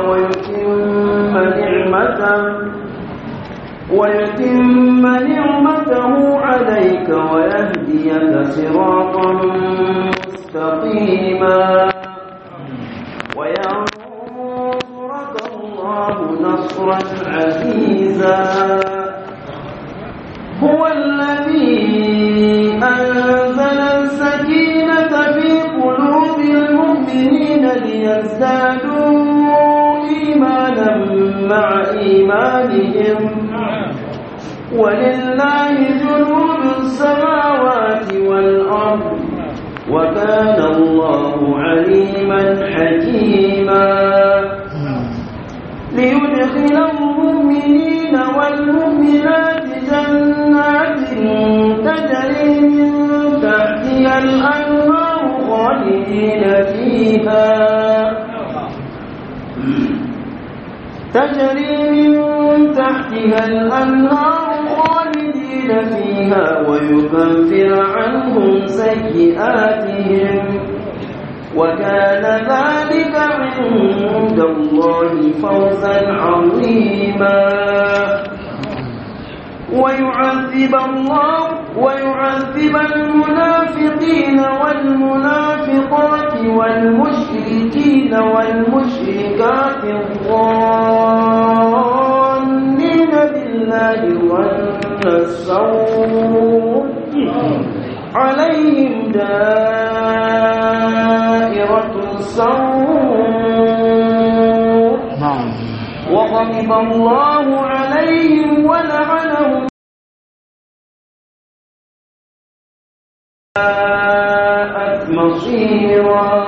ويتم نعمته ويتم نعمته عليك ويهديك صراطا مستقيما وينصرك الله نصرا عزيزا هو الذي أنزل السكينة في قلوب المؤمنين ليزدادوا إيمانا مع إيمانهم ولله جنود السماوات والأرض وكان الله عليما حكيما ليدخل المؤمنين والمؤمنات جنات تجري من تحتها الأنهار خالدين فيها تجري من تحتها الأنهار خالدين فيها ويكفر عنهم سيئاتهم وكان ذلك عند الله فوزا عظيما ويعذب الله ويعذب المنافقين والمنافقات والمشركين والمشركات الظانين بالله ظن السوء عليهم دائرة السوء وغضب الله عليهم ولعنهم ساءت مصيرا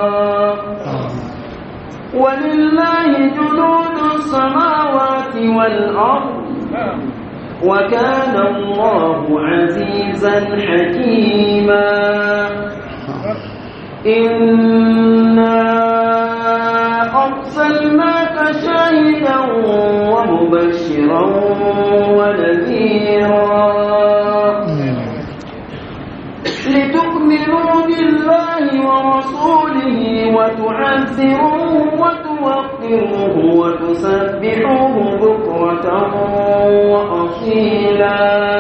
ولله جنود السماوات والأرض وكان الله عزيزا حكيما إنا أرسلناك شاهدا ومبشرا ونذيرا لتؤمنوا بالله ورسوله وتعزروه وتوقروه وتسبحوه بكرة وأصيلا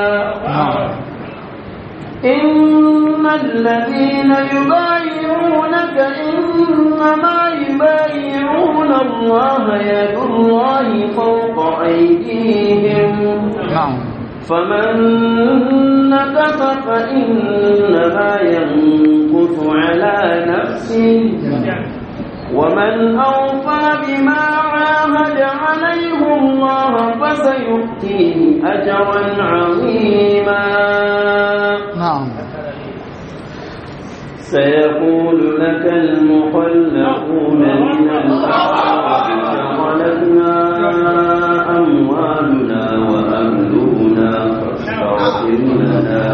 إن الذين يبايعونك إنما يبايعون الله يد الله فوق أيديهم فمن نكث فإنما ينكث على نفسه ومن أوفى بما عاهد عليه الله فسيؤتيه أجرا عظيما نعم سيقول لك المخلفون من الأعراب شغلتنا أموالنا وأهلنا فاستغفر لنا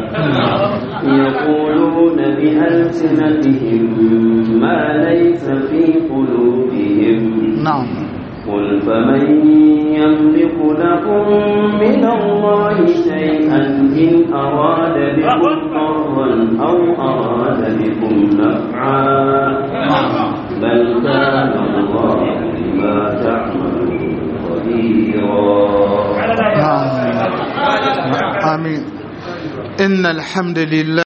يقولون بألسنتهم ما ليس في قلوبهم نعم قل فمن يملك لكم من الله شيئا إن أراد بكم ضرا أو أراد بكم نفعا بل كان الله بما تعملون خبيرا آمين إن الحمد لله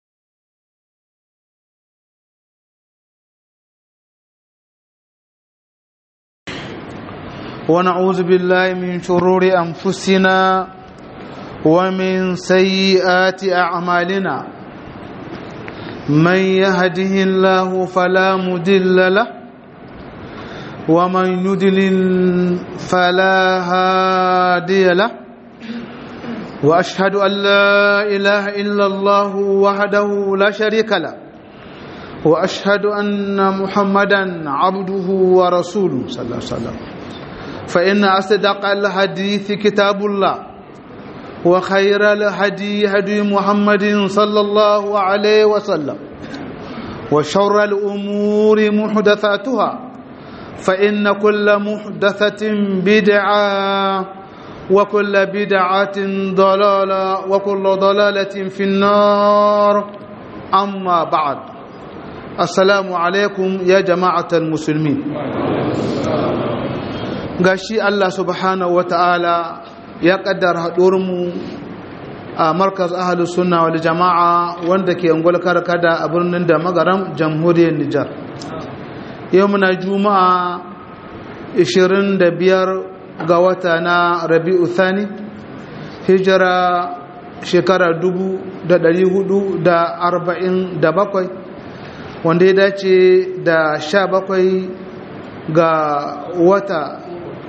ونعوذ بالله من شرور أنفسنا ومن سيئات أعمالنا من يهده الله فلا مدل له ومن يدلل فلا هادي له واشهد ان لا اله الا الله وحده لا شريك له واشهد ان محمدا عبده ورسوله صلى الله عليه وسلم فان اصدق الحديث كتاب الله وخير الهدي هدي محمد صلى الله عليه وسلم وشر الامور محدثاتها فان كل محدثه بدعه وكل بدعة ضلالة وكل ضلالة في النار أما بعد السلام عليكم يا جماعة المسلمين gashi Allah subhanahu wa ta'ala ya kaddara mu a markaz ahalus sunna wal jama'a wanda ke angol karkada a birnin da magaram jamhuriyar Nijar yau muna juma'a 25 ga wata na rabi'u thani hijira shekara 447 wanda ya dace da 17 ga wata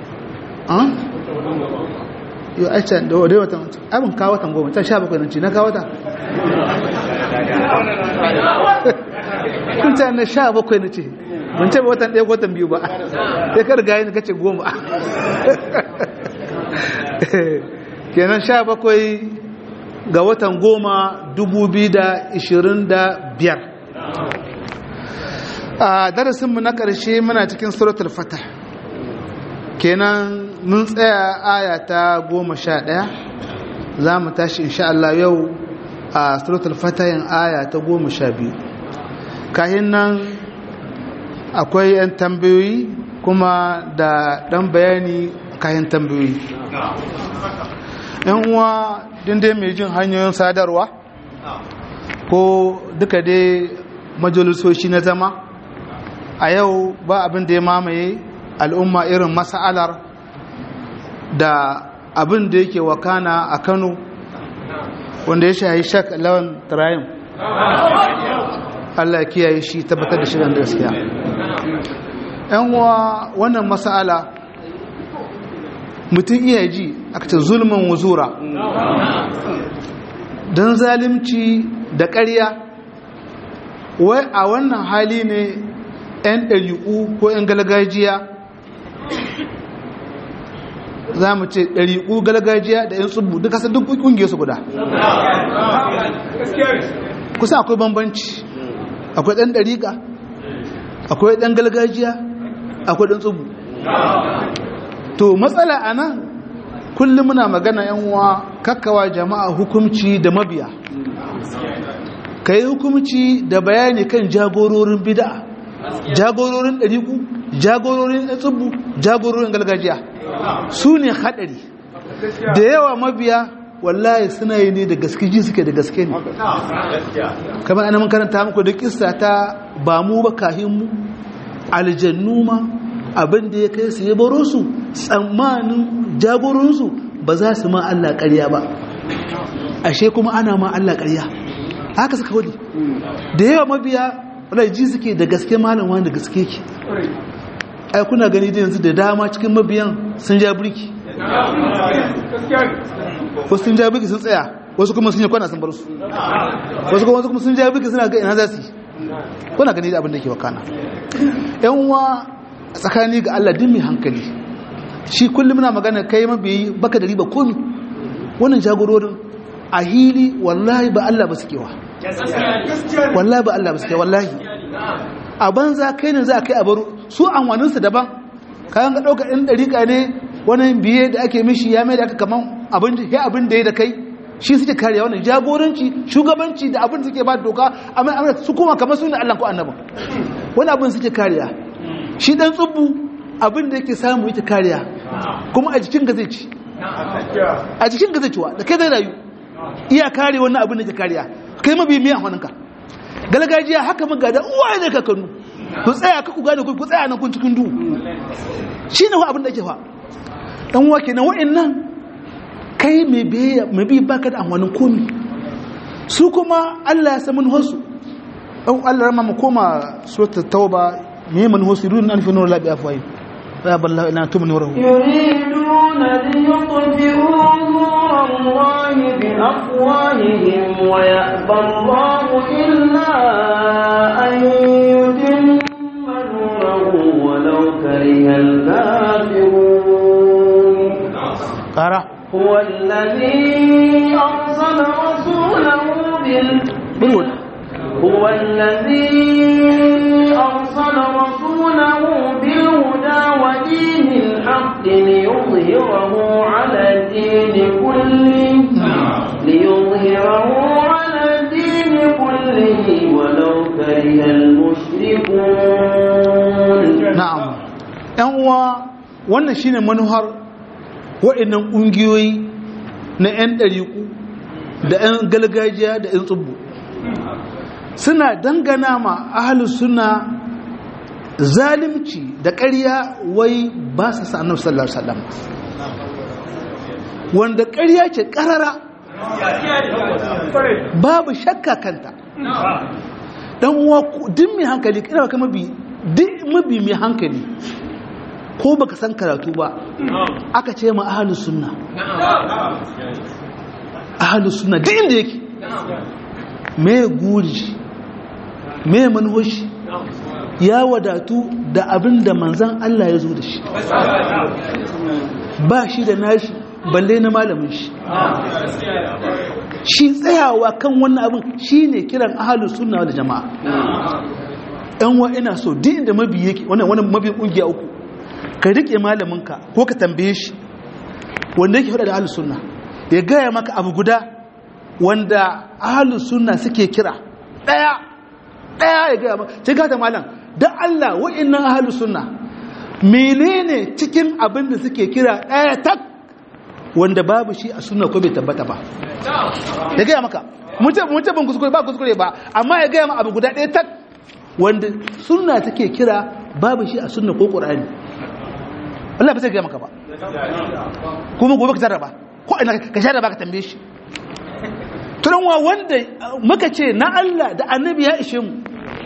yau aice da wadai wata abin kawo watan goma can 17 nan ce na kawo wata kun ta na 17 na ce ban ce watan ɗaya watan biyu ba sai ka riga yin kace goma kenan sha bakwai ga watan goma dubu biyu da ishirin da biyar a darasinmu na ƙarshe muna cikin suratul fata kenan mun tsaya aya ta goma sha ɗaya za mu tashi insha Allah yau a suratul fata yin aya ta goma sha biyu kahin nan akwai 'yan tambayoyi kuma da ɗan bayani kayan tambayoyi yan uwa dai mai jin hanyoyin sadarwa ko duka dai majalisoshi na zama a yau ba abin da ya mamaye al'umma irin masa'alar da abin da yake wakana a kano wanda ya shahi shak lawan tarayin Allah kiyaye shi tabbatar da shirin gaskiya yan uwa wannan masala mutum iya ji aka ce zulmin wuzura don zalimci da ƙarya wai a wannan hali ne 'yan ɗari'u ko 'yan galgajiya za mu ce ɗari'u galgajiya da 'yan tsubu duka sun duk ƙungiyar su guda kusa akwai bambanci akwai ɗan ɗariƙa akwai ɗan galgajiya akwai ɗan tsubu to matsala a nan kullum muna magana yan uwa kakkawa jama'a hukumci da mabiya ka yi hukumci da bayani kan jagororin bida jagororin ɗariku jagororin tsubu jagororin galgajiya su ne haɗari da yawa mabiya wallahi suna yi ne da gaske ji suke da gaske ne kamar ana karanta muku da kissa ta ba mu ba kahinmu aljannu ma abin da ya kai su ya baro su tsammanin jagorinsu ba za su ma Allah ƙarya ba ashe kuma ana ma Allah ƙarya haka suka wadi da yawa mabiya wadda ji suke da gaske malam wani da gaske ki ai kuna gani da yanzu da dama cikin mabiyan sun ja birki wasu sun ja birki sun tsaya wasu kuma sun yi kwana sun bar su wasu kuma sun ja birki suna ga ina za su yi kuna gani da abin da ke wakana yan uwa tsakani ga Allah din mai hankali shi kullum na magana kai mabiyi baka da riba komi wannan jagororin a hili wallahi ba Allah ba suke wa wallahi ba Allah ba suke wallahi a banza kai ne za a kai a baro su amfaninsu daban kayan ga ɗaukar ɗin ɗariƙa ne wani biye da ake mishi ya mai da aka kaman abin ya abin da ya da kai shi suke kariya wannan jagoranci shugabanci da abin da suke ba doka amma amma su kuma kamar su ne Allah ko annabin wani abin suke kariya shi dan tsubbu abin da yake samu yake kariya kuma a jikin ga zai ci a jikin ga zai ciwa da kai zai rayu iya kare wannan abin da ke kariya kai mabi miya hannunka galgajiya haka muga da uwaye ne kakanu ku tsaya ka ku gane ku tsaya nan kun cikin duhu shi ne abin da ake fa dan uwa kenan wa'annan kai mai biya mai bi baka da amfanin komi su kuma Allah ya san mun hosu dan Allah rama mu koma suratul tauba me mun hosu run an fi nur la bi afwai ya ballahu ila tum nurahu يريدون ليطفئوا نور الله بأفواههم ويأبى الله إلا أن يتم نوره ولو كره الكافرون قرا هو الذي أرسل رسوله بال بالود هو الذي أرسل رسوله بالهدى ودين الحق ليظهره على الدين كله ليظهره على الدين كله ولو كره المشركون na'am yan uwa wannan shine manuhar waɗannan ƙungiyoyi na 'yan ɗariƙu da 'yan galgajiya da 'yan tsubbu suna dangana ma ahalus suna zalimci da ƙarya wai ba su sa annabi sallallahu alaihi wasallam wanda ƙarya ce ƙarara babu shakka kanta dan uwa duk mai hankali kira ka mabi duk mabi mai hankali ko baka san karatu ba aka ce ma ahlus sunna ahlus sunna duk inda yake me guri me manhoshi ya wadatu da abin da manzan Allah ya zo da shi ba shi da nashi balle na malamin shi shi tsayawa kan wannan abin shi ne kiran ahalu suna da jama'a yan wa ina so duk inda mabi yake wannan wani mabi kungiya uku ka rike malaminka ko ka tambaye shi wanda yake faɗa da ahalu suna ya gaya maka abu guda wanda ahalu suna suke kira ɗaya ɗaya ya gaya maka sai gata malam don Allah wa'innan ahalu suna menene cikin abin da suke kira ɗaya tak wanda babu shi a suna ko bai tabbata ba ya gaya maka mutum ban kuskure ba kuskure ba amma ya gaya ma abu guda ɗaya tak wanda suna take kira babu shi a suna ko ƙur'ani Allah ba zai gaya maka ba kuma gobe ka jarraba ko ina ka jarraba ka tambaye shi turanwa wanda muka ce na Allah da annabi ya ishe mu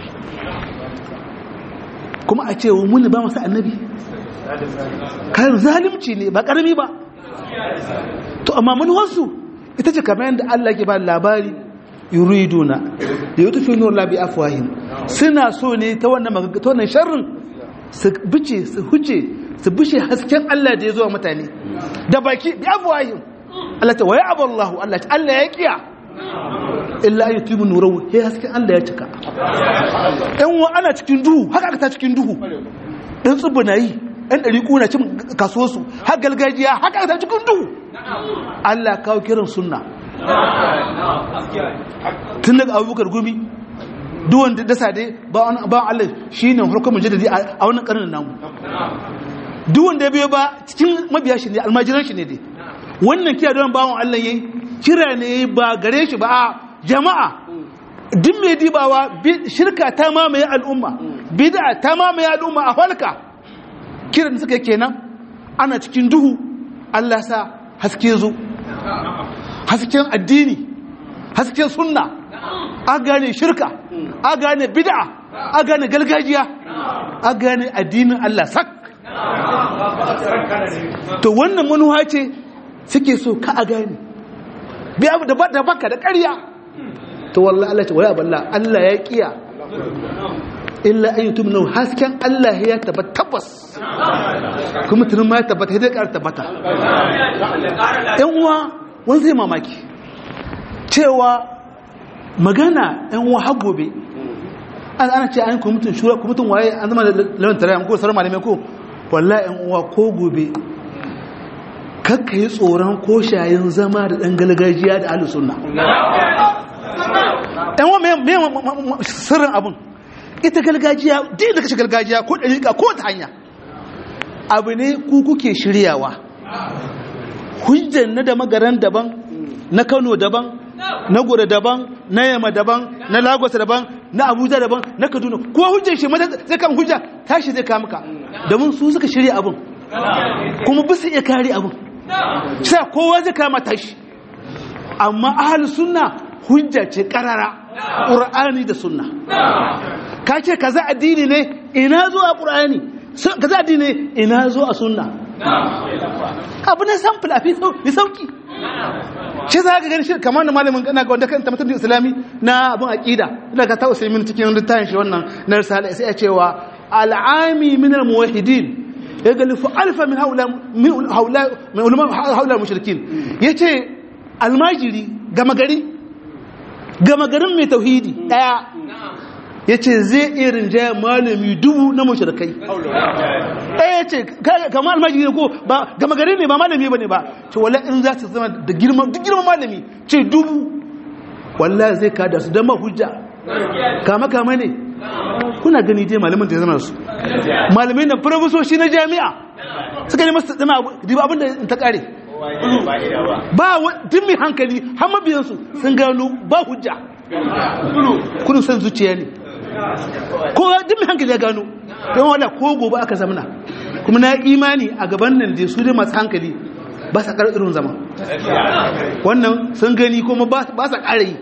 kuma a ce mun ba masa annabi kayan zalimci ne ba karami ba to amma manuwarsu ita ce kamar yadda Allah ke ba labari yuriduna da yi tufi nuna labi afwahim suna so ne ta wannan ta wannan sharrin su bice su huce su bishe hasken Allah da ya zuwa mutane da baki bi afwahim Allah ta waya aballahu Allah ta Allah ya kiya illa ayi tubu nurawu he hasken Allah ya cika ɗan wa ana cikin duhu haka aka ta cikin duhu ɗan tsubu na yi ɗan ɗari ƙuna cin kasuwarsu har gargajiya haka aka ta cikin duhu Allah kawo kiran sunna tun daga abubakar gumi duwan da dasa dai ba Allah shi ne farkon mujadadi a wannan ƙarnin namu duwan da biyo ba cikin mabiya shi ne almajiran shi ne dai wannan kira don bawon Allah yayi kira ne ba gare shi ba a jama'a duk mai dibawa shirka ta mamaye al'umma bid'a ta mamaye al'umma a halka kiran suka kenan ana cikin duhu Allah sa haske zo hasken addini hasken sunna a gane shirka a gane bid'a a gane galgajiya a gane addinin Allah sak to wannan manuwa ce suke so ka a gane biya da baka da ƙarya to wallahi Allah ce waya balla Allah ya kiya illa an yutum nau hasken Allah ya tabbata tabbas kuma tunin ma ya tabbata ya ƙara tabbata yan uwa wani zai mamaki cewa magana yan uwa har gobe an ana ce an kwamitin shura kwamitin waye an zama da lawan tare ko sauran malamai ko wallahi yan uwa ko gobe kakka yi tsoron ko shayin zama da ɗan galgajiya da ahlus sunna yan uwa me sirrin abin ita galgajiya duk da kashe galgajiya ko ɗariƙa ko ta hanya abu ne ku kuke shiryawa hujjan na da magaran daban na kano daban na gura daban na yamma daban na lagos daban na abuja daban na kaduna ko hujjan shi mata zai kama hujja tashi zai kama ka domin su suka shirya abin kuma bisa iya kare abin sai kowa zai kama tashi amma ahalus sunna hujja ce karara ƙur'ani da sunna ka ce kaza addini ne ina zo a ƙur'ani kaza addini ne ina zo a sunna abu ne samfil a fi sauki shi za ka gani shi kamar da malamin gana ga wanda kan tabbatar da islami na abin aƙida ina ka ta usaimin cikin littafin shi wannan na risala sai ya cewa al'ami min al-muwahhidin ya galifu alfa min haula min haula min ulama haula mushrikin yace almajiri gama gari gama garin mai tauhidi daya ya ce zai iya rinjaya malami dubu na mashirkai ɗaya ce kama almajiri ne ko ba gama gari ne ba malami ba ne ba ce wala in za su zama da girman duk girman malami ce dubu wala zai kada su don hujja kama kama ne kuna gani dai malamin da ya zama su malamai na farfasoshi na jami'a suka nemi su dana diba abin da ta kare ba duk mai hankali har mabiyansu sun gano ba hujja kudin san zuciya ne ko duk mai hankali ya gano don wala ko gobe aka zamana kuma na imani a gaban nan da su dai masu hankali ba sa ƙarar irin zama wannan sun gani kuma ba sa ƙara yi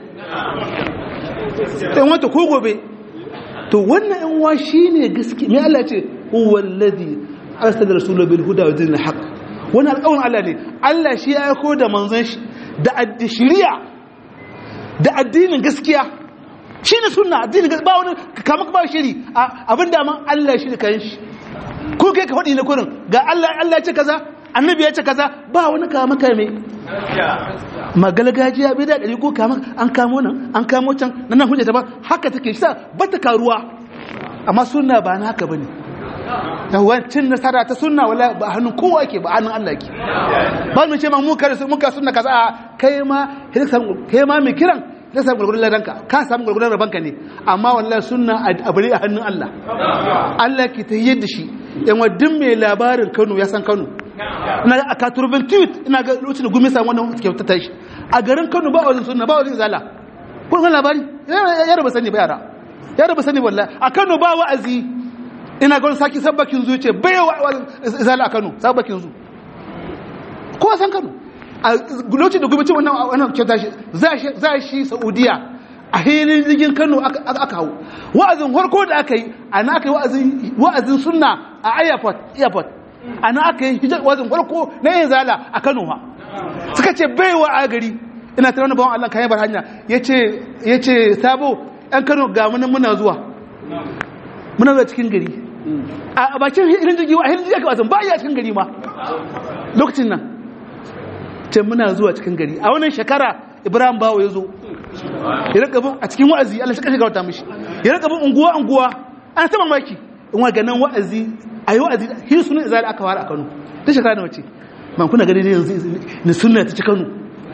ɗan wata ko gobe to wannan yan wa shi ne gaske mai Allah ce huwallazi arsala rasulahu bil huda wa dinil haqq wani alƙawarin Allah ne Allah shi ya aiko da manzon shi da addishiriya da addinin gaskiya shi ne sunna addinin gaskiya ba wani kama ba shiri abin da man Allah shi da kayan shi ko kai ka faɗi na kurin ga Allah Allah ya ce kaza annabi ya ce kaza ba wani kama kame magalgajiya bai da ɗari ko kama an kamo nan an kamo can nan nan hujjata ba haka take shi ba ta karuwa amma sunna ba na haka bane yawancin nasara ta sunna wala ba hannun kowa ke ba hannun Allah ke ba mu ce ma mu kare muka sunna kaza kai ma kai ma mai kiran zai samu gurgurun ladanka ka samu gurgurun rabanka ne amma wallahi sunna a bari a hannun Allah Allah ke ta yadda shi yan wadin mai labarin Kano ya san Kano ina a katurbin tweet ina ga lokacin da gumi samu wannan kyauta ta shi a garin Kano ba wajen sunna ba wajen zala kun san labari ya raba sani ba yara ya raba sani wallahi a Kano ba wa'azi ina ga wani saki sabbakin zu ce bai wa zala a Kano sabbakin zu ko san Kano a lokacin da gwamnati wannan wannan kyauta shi za shi Saudiya a hilin jirgin Kano aka hau wa'azin harko da aka yi ana aka yi wa'azin wa'azin sunna a airport airport ana aka yi hijar wa'azin harko na yin zala a Kano ha suka ce baiwa a gari ina tare wani bawan Allah kayan bar hanya yace yace sabo yan Kano ga mun muna zuwa muna zuwa cikin gari a bakin hilin jirgi a hilin jirgi aka wa'azin ba iya cikin gari ma lokacin nan ce muna zuwa cikin gari a wannan shekara ibrahim bawo ya zo ya rika bin a cikin wa'azi allah shi kashe gauta mishi ya rika bin unguwa unguwa an ta mamaki in wa ganin wa'azi a yi wa'azi hin sunan izali aka fara a kano ta shekara da wace man kuna gani yanzu ni sunna ta ci kano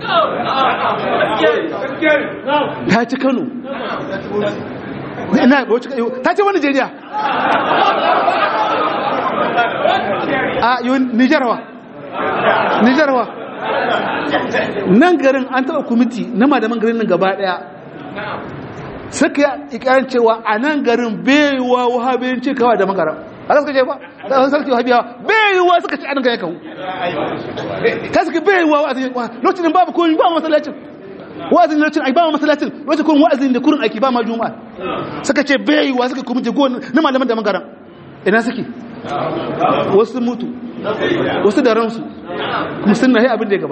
ta ci kano ina ba wacce ta ce wani jeriya a yi nijarwa nijarwa nan garin an taɓa kwamiti na madaman garin nan gaba ɗaya suka yi ikayen cewa a nan garin baiwa wahabiyin ce kawa da magara a suka ce ba da wani sarki wahabiyawa baiwa suka ce anan gaya kawo ta suka baiwa wa'azin lokacin babu komi ba masallacin wa'azin lokacin ai ba masallacin lokacin kuma wa'azin da kurin aiki ba ma juma'a suka ce baiwa suka kwamiti go na malaman da magara ina suke wasu mutu wasu da ransu kuma sun na abin da ya gaba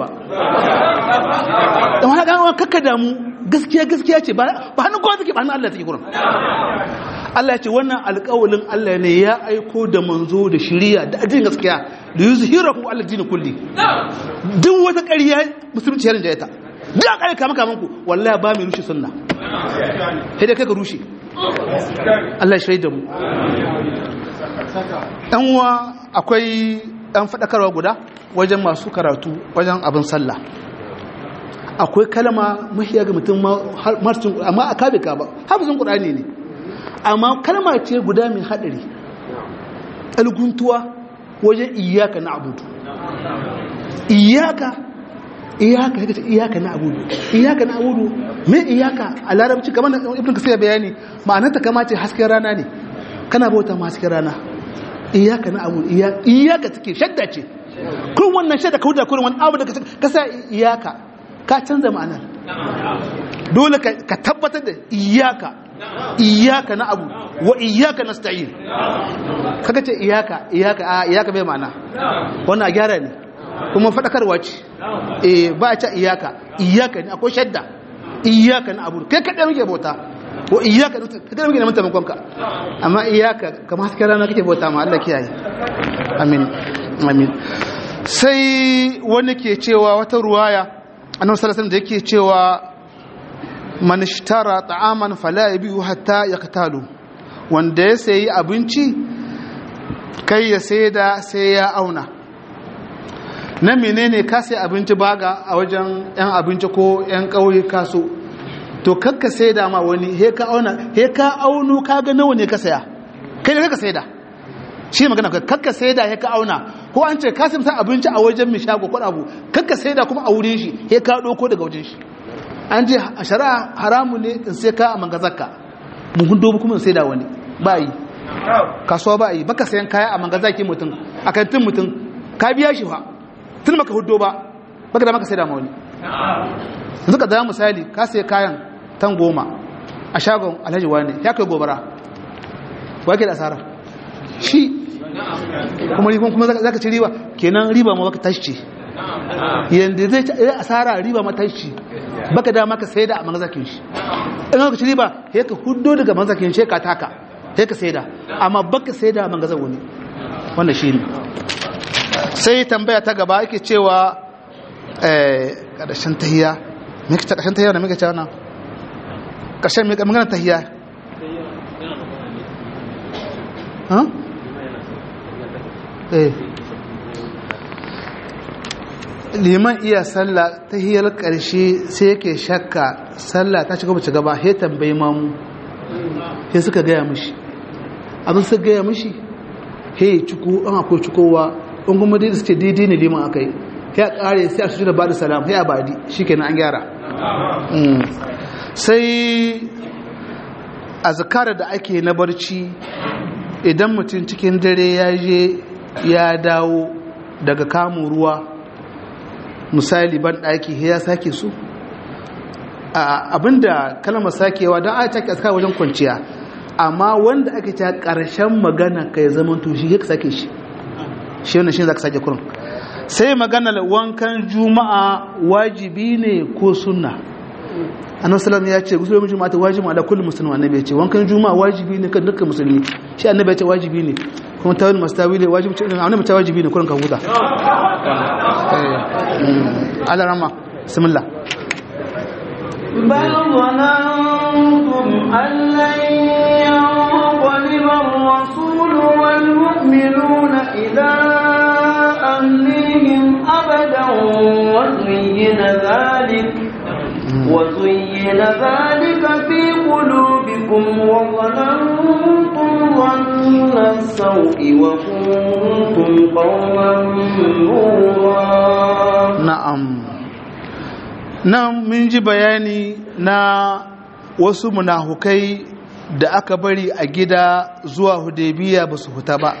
don haka an kakka damu gaskiya gaskiya ce ba hannun kowa take ba hannun Allah take gurin Allah ya ce wannan alƙawalin Allah ne ya aiko da manzo da shiriya da ajin gaskiya da yuzu hirahu Allah dini kulli duk wata ƙarya musulunci yarin jayata duk an ƙarya kama ku wallahi ba mai rushe sunna sai dai kai ka rushe Allah ya shaida mu ɗan uwa akwai ɗan faɗakarwa guda wajen masu karatu wajen abin sallah akwai kalma mahiya ga mutum marcin amma a kabe ka ba hafizin ƙudani ne amma kalma ce guda mai haɗari ɗalguntuwa wajen iyaka na abudu iyaka iyaka ya ce iyaka na abudu iyaka na abudu mai iyaka a larabci kamar da ibn kasir bayani ma'anarta kama ce hasken rana ne kana bauta ma hasken rana iyaka na abudu iyaka take shadda ce kun wannan shadda kauda kurin wani abu da ka sa iyaka ka canza ma'anar dole ka tabbatar da iyaka iyaka na abu wa iyaka na sta'in kaga ce iyaka iyaka a iyaka bai ma'ana wannan a gyara ne kuma faɗakarwa ce eh ba a ce iyaka iyaka ne akwai shadda iyaka na abu kai kaɗai muke bauta wa iyaka kaɗai muke neman taimakonka amma iyaka kamar hasken rana kake bauta ma Allah kiyaye amin amin sai wani ke cewa wata ruwaya annabi sallallahu alaihi da yake cewa man ishtara ta'aman fala yabihu hatta yaqtalu wanda ya sayi abinci kai ya saida sai ya auna na menene ka sai abinci baga a wajen yan abinci ko yan kauye kaso to kakka saida ma wani he ka auna he ka auno ka ga nawa ne ka saya kai ne ka saida shi magana ka kakka sai da ya ka auna ko an ce kasim sa abinci a wajen mai shago ko abu kakka sai da kuma a wurin shi ya ka ɗauko daga wajen shi an ce a shari'a haramu ne in sai ka a mangazarka buhun dobu kuma in sai da wani ba yi kasuwa ba yi baka sayan kaya a mangazaki mutum a kantin mutum ka biya shi fa tun maka hudo ba baka da maka sai da ma wani yanzu ka zama misali ka sai kayan tan goma a shagon alhaji wani ya kai gobara wake da asara shi kuma ribon kuma za ka ci riba kenan riba ma baka tashi ce yadda zai ci asara riba ma tashi baka dama ka sai da a magazakin shi in ka ci riba ya ka hudo daga magazakin shi ka taka ya ka sai da amma baka sai da a magazan wani wannan shi ne sai tambaya ta gaba ake cewa ƙarshen tahiya mai ta ƙarshen tahiya da muke cewa na ƙarshen mai magana tahiya liman iya sallah ta hiyar ƙarshe sai yake shakka sallah ta shiga bace gaba he tambayi mamu he suka gaya mishi abin suka gaya mishi he ciko an akwai cikowa in kuma dai suke daidai ne liman aka yi ya ƙare sai a su da ba da salam ya abadi shi kenan an gyara sai azkar da ake na barci idan mutum cikin dare ya je ya dawo daga kamun ruwa misali ban ɗaki ya sake su abinda kalmar sakewa don a take aska wajen kwanciya amma wanda ake ta ƙarshen magana ka ya zama to shi ya sake shi shi wannan shi za ka sake kurin sai maganar wankan juma'a wajibi ne ko sunna annabi sallam ya ce gusulun juma'a ta wajibi ala kulli muslimin annabi ya ce wankan juma'a wajibi ne kan dukkan musulmi shi annabi ya ce wajibi ne kuma tawil mastawi ne wajibi ce annabi ta wajibi ne kurin ka huta ala rama bismillah بل ظننتم أن لن ينقلب الرسول والمؤمنون إلى أهليهم أبدا وزين ذلك وزين ذلك في قلوبكم وظننتم ظن السوء وكنتم قوما نورا na'am nan mun ji bayani na wasu munahukai da aka bari a gida zuwa hudebiya ba su huta ba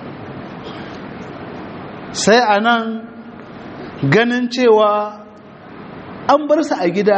sai a nan ganin cewa an bar su a gida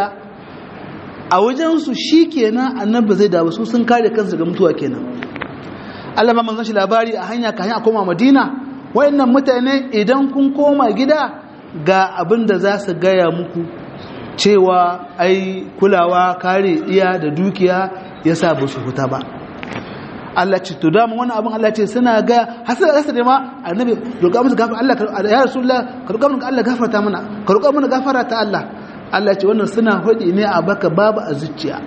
a wajensu shi kenan annabi zai dawo su sun kare kansu daga mutuwa kenan Allah ba manzon shi labari a hanya ka hanya koma Madina wayannan mutane idan kun koma gida ga abin da za su gaya muku cewa ai kulawa kare iya da dukiya yasa ba su huta ba Allah ce to dama wannan abin Allah ce suna ga hasar rasa da ma annabi roƙa musu gafara Allah ya rasulullah ka roƙa mun Allah gafarta mana ka roƙa mana gafara ta Allah Allah ce wannan suna hudi ne a baka babu a zuciya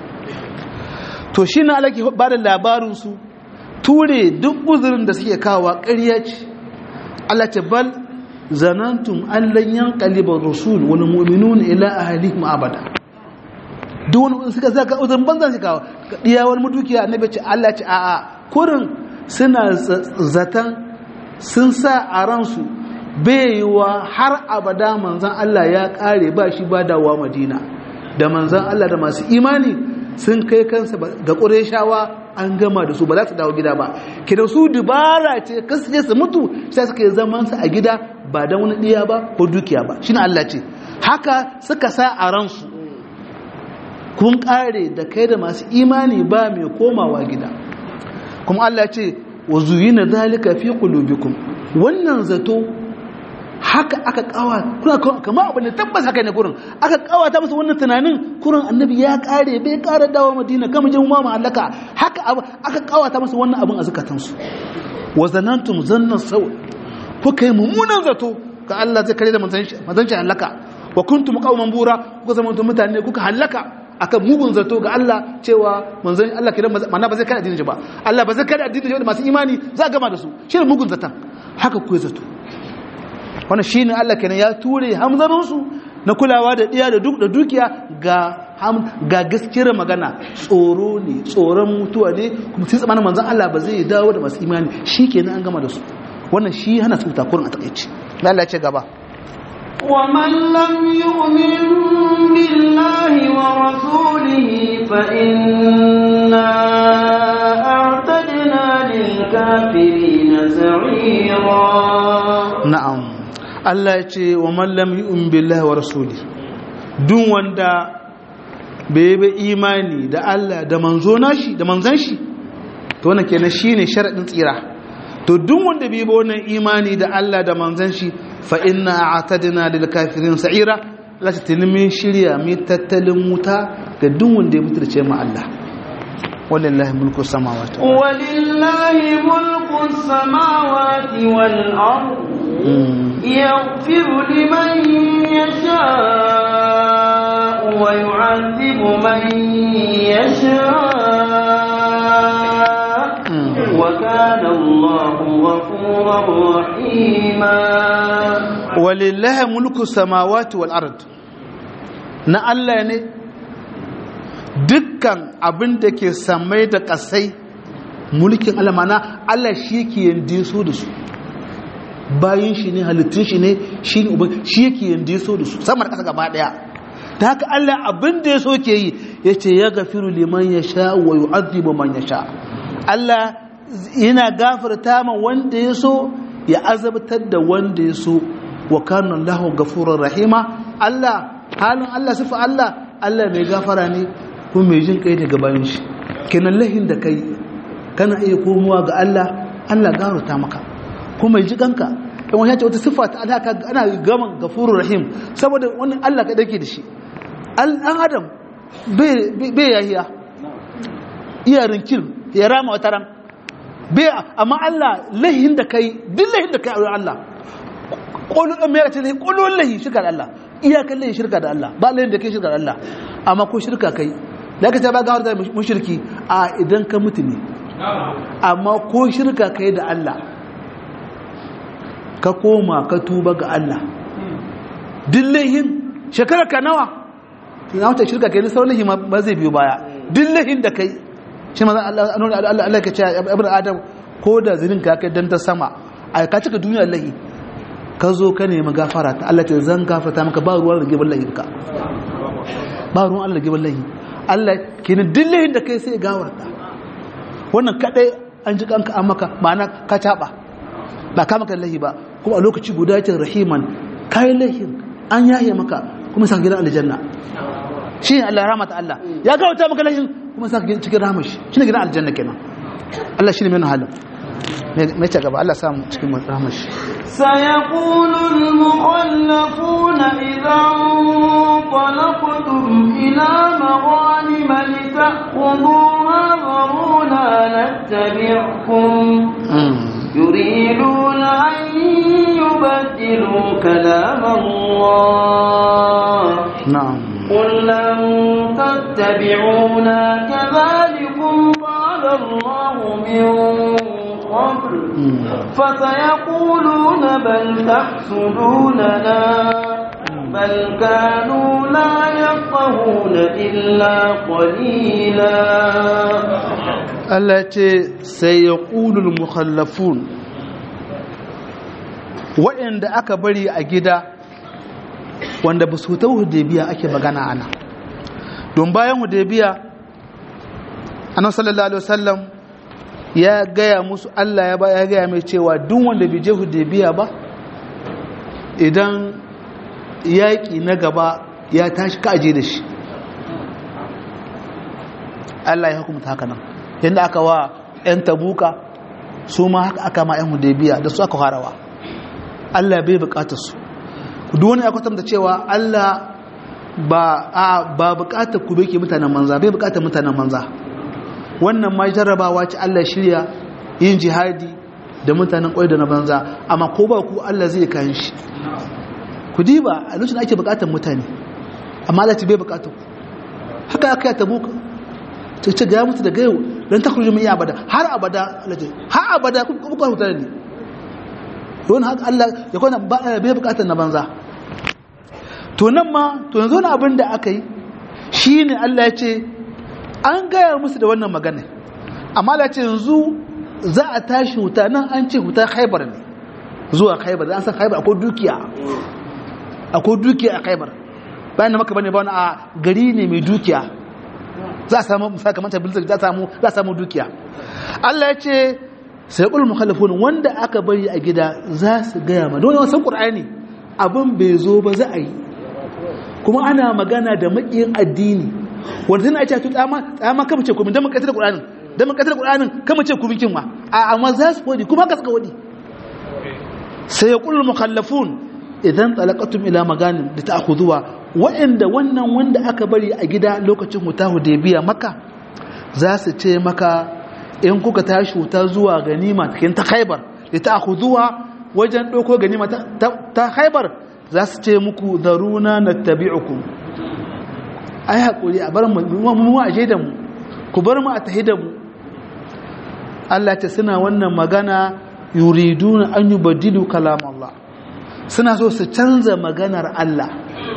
to shi na Allah ke ba da labarin su ture duk uzurin da suke kawo ƙarya ce Allah ce bal zanantum an lan yanqaliba rasul wal mu'minuna ila ahlihim abada duk wani suka zaka uzurin banzan shi kawo diya wani mudukiya annabi ce Allah ce a'a kurin suna zatan sun sa a ransu baiwa har abada manzan Allah ya kare ba shi ba dawa madina da manzan Allah da masu imani sun kai kansa ga ƙureshawa an gama da su ba za su dawo gida ba kida su dubara ce kasu je su mutu sai suka yi zaman su a gida ba don wani ɗiya ba ko dukiya ba shi Allah ce haka suka sa a ransu kun kare da kai da masu imani ba mai komawa gida kuma Allah ce wa zuyina zalika fi qulubikum wannan zato haka aka kawa kuna kamar abin da tabbas haka ne gurin aka kawata masa wannan tunanin kurin annabi ya kare bai kare dawo madina kama je mu ma halaka haka aka kawata masa wannan abin a zakatan su wa zanantum zannan saw kuka yi mummunan zato ga Allah zai kare da manzanci halaka wa kuntum qauman bura kuka zama mutane kuka halaka akan mugun zato ga Allah cewa manzon Allah kidan mana ba zai kada addinin ba Allah ba zai kada addinin da masu imani za a gama da su shi ne mugun zatan haka ku zato wannan shine Allah kenan ya ture hamzarin su na kulawa da diya da duk da dukiya ga ga gaskiyar magana tsoro ne tsoron mutuwa ne kuma sai tsamanin manzon Allah ba zai dawo da masu imani shikenan an gama da su wannan shi hana su takurin a takaici Allah ya ce gaba ومن لم يؤمن بالله ورسوله فإنا أعتدنا للكافرين سعيرا na'am Allah ya ce wa man lam yu'min billahi wa rasuli duk wanda bai bi imani da Allah da manzo nashi da manzon shi to wannan kenan shine sharadin tsira to duk wanda bai bi wannan imani da Allah da manzon shi fa inna a'tadna lil kafirin sa'ira la tatilmi shirya mi tattalin wuta ga duk wanda ya mutunce ma Allah walillahi mulku samawati ولله ملك السماوات والأرض يغفر لمن يشاء ويعذب من يشاء وكان الله غفورا رحيما walillahi mulku samawati wal ard na Allah ne dukkan abin da ke samai da kasai mulkin Allah mana Allah shi ke yande so da su bayin shi ne halittun shi ne shi ne uban shi yake yande so da su sama da kasa gaba daya ta haka Allah abin da ya so ke yi ya ce ya gafiru liman ya sha wa yu'adhibu man ya sha Allah yana gafarta ma wanda ya so ya azabtar da wanda ya so wa kana Allahu ghafurur rahima Allah halin Allah sifa Allah Allah mai gafara ne kuma mai jin kai ne gabanin shi kenan lahin da kai kana iya komowa ga Allah Allah gafarta maka kuma ji kanka dan wani ya ce wata sifa ta Allah ana gaman ghafurur rahim saboda wani Allah ka dake da shi an adam bai bai yahiya iya rinkil ya rama wata ran bai amma Allah lahin da kai duk lahin da kai a Allah ƙolon mai ce lahi ƙolon lahi shirka da Allah iyakan lahi shirka da Allah ba lahin da kai shirka da Allah amma ko shirka kai da ka ce ba gawar da mushirki a idan ka mutu ne amma ko shirka kai da Allah ka koma ka tuba ga Allah duk lahin shekara ka nawa na wata shirka kai na sauran lahi ba zai biyo baya duk lahin da kai shi ma Allah Allah ka ce ibn Adam ko da zinin ka kai dan ta sama a ka cika duniya lahi ka zo ka nemi gafara ta Allah ta zan gafarta maka ba ruwan rage ballahin ka ba ruwan Allah rage ballahi Allah kenan dillahin da kai sai gawarta wannan kadai an ji kanka an maka ma'ana ka taba ba ka maka lahi ba kuma a lokaci guda ce rahiman kai lahin an yaye maka kuma sa gidan aljanna shi ne Allah rahmata Allah ya gawarta maka lahin kuma sa cikin rahmashi shi ne gidan aljanna kenan Allah shi ne mai halin mai ta gaba Allah samu cikin rahmashi سيقول المخلفون إذا انطلقتم إلى مغانم لتأخذوها ذرونا نتبعكم يريدون أن يبدلوا كلام الله نعم قل لن تتبعونا كذلكم قال الله من قبل فسيقولون بل تحسدوننا بل كانوا لا يفقهون إلا قليلا Allah ce sai ya ƙulul mukhallafun waɗanda aka bari a gida wanda ba su ta hudebiya ake magana ana don bayan hudebiya annan sallallahu alaihi wasallam ya gaya musu Allah ya ba ya gaya mai cewa duk wanda bai je hudebiya ba idan yaƙi na gaba ya tashi ka aje da shi Allah ya hukumta haka nan yadda aka wa 'yan tabuka su ma haka aka ma 'yan hudebiya da su aka farawa Allah bai bukatar su duk wani ya kwatanta cewa Allah ba a ba bukatar ku bai mutanen manza bai bukatar mutanen manza wannan ma jarrabawa ce Allah shirya yin jihadi da mutanen kwai da na banza amma ko ba ku Allah zai kayan shi ku diba a lokacin ake bukatar mutane amma Allah ce bai bukatar ku haka aka yi tabuka ta ce ga mutu da gayo don ta kurji mai abada har abada har abada kuka hutar ne don haka Allah ya kwana bai bukatar na banza to nan ma to yanzu na abin da aka yi shine Allah ya ce an gaya musu da wannan magana amma Allah ya ce yanzu za a tashi huta nan an ce huta Khaibar ne zuwa Khaibar an san Khaibar akwai dukiya akwai dukiya a Khaibar bayan da maka bane ba wani a gari ne mai dukiya za a samu sakamakon bilzar za a samu za a samu dukiya Allah ya ce sai ƙul mukhalafun wanda aka bari a gida za su gaya ma don wasan ƙur'ani abin bai zo ba za a yi kuma ana magana da maƙiyin addini wanda tana ce tu tsama tsama kama ce kuma don mun ƙasar ƙur'anin don mun ƙasar ƙur'anin kama ce kuma kin ma a amma za su wadi kuma ka suka wadi sai ƙul mukhallafun idan talaqatum ila maganin da ta'khudhuwa wa'anda wannan wanda aka bari a gida lokacin huta hudaybiya maka za su ce maka in kuka tashi wuta zuwa ganima cikin ta haibar da ta aku zuwa wajen ɗauko ganima ta haibar za su ce muku zaruna na tabi'uku ai haƙuri a bar mu a da mu ku bar mu a tahi da mu Allah ce suna wannan magana yuriduna an yi badilu kalam Allah suna so su canza maganar Allah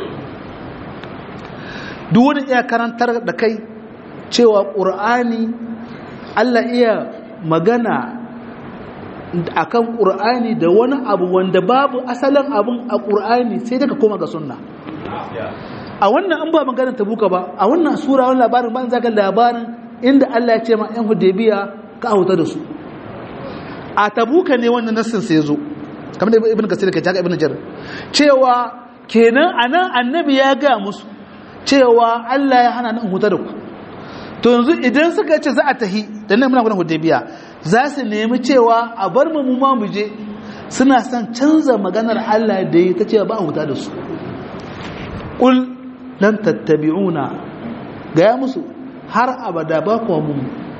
duk wani iya karantar da kai cewa ƙur'ani Allah iya magana akan Qur'ani da wani abu wanda babu asalin abun a Qur'ani sai daga koma ga sunna a wannan an ba maganar tabuka ba a wannan sura wannan labarin ban zaka labarin inda Allah ya ce ma ɗan Hudaybiya ka auta da su a tabuka ne wannan nassin sai yazo kamar da ibn kasir ke ta ibn jar cewa kenan anan annabi ya ga musu cewa Allah ya hana nan huta da ku to yanzu idan suka ce za a tahi da nan muna gudun hudaybiya za su nemi cewa a bar mu mu ma mu je suna son canza maganar Allah da ya ta cewa ba a huta da su qul lan tattabi'una ga ya musu har abada ba ku mu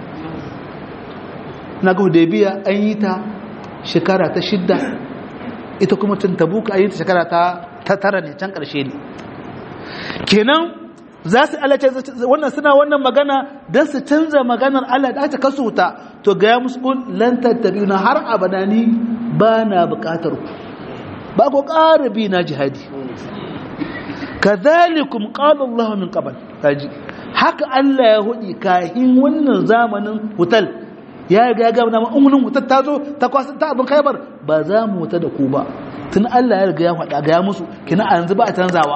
na ga hudaybiya an yi ta shekara ta shidda ita kuma tun tabuka an yi ta shekara ta tara ne can karshe ne kenan za su alace wannan suna wannan magana don su canza maganar Allah da aka kasu ta to ga ya musu kun lan tattabiuna har abada ni ba na bukatar ku ba ku ƙara bi na jihadi kadhalikum qala Allah min qabl kaji haka Allah ya hudi kahin wannan zamanin hutal ya ga ga na umunin hutal ta zo ta kwasa ta abin kaibar ba za mu huta da ku ba tun Allah ya riga ya faɗa ga ya musu kina a yanzu ba a canzawa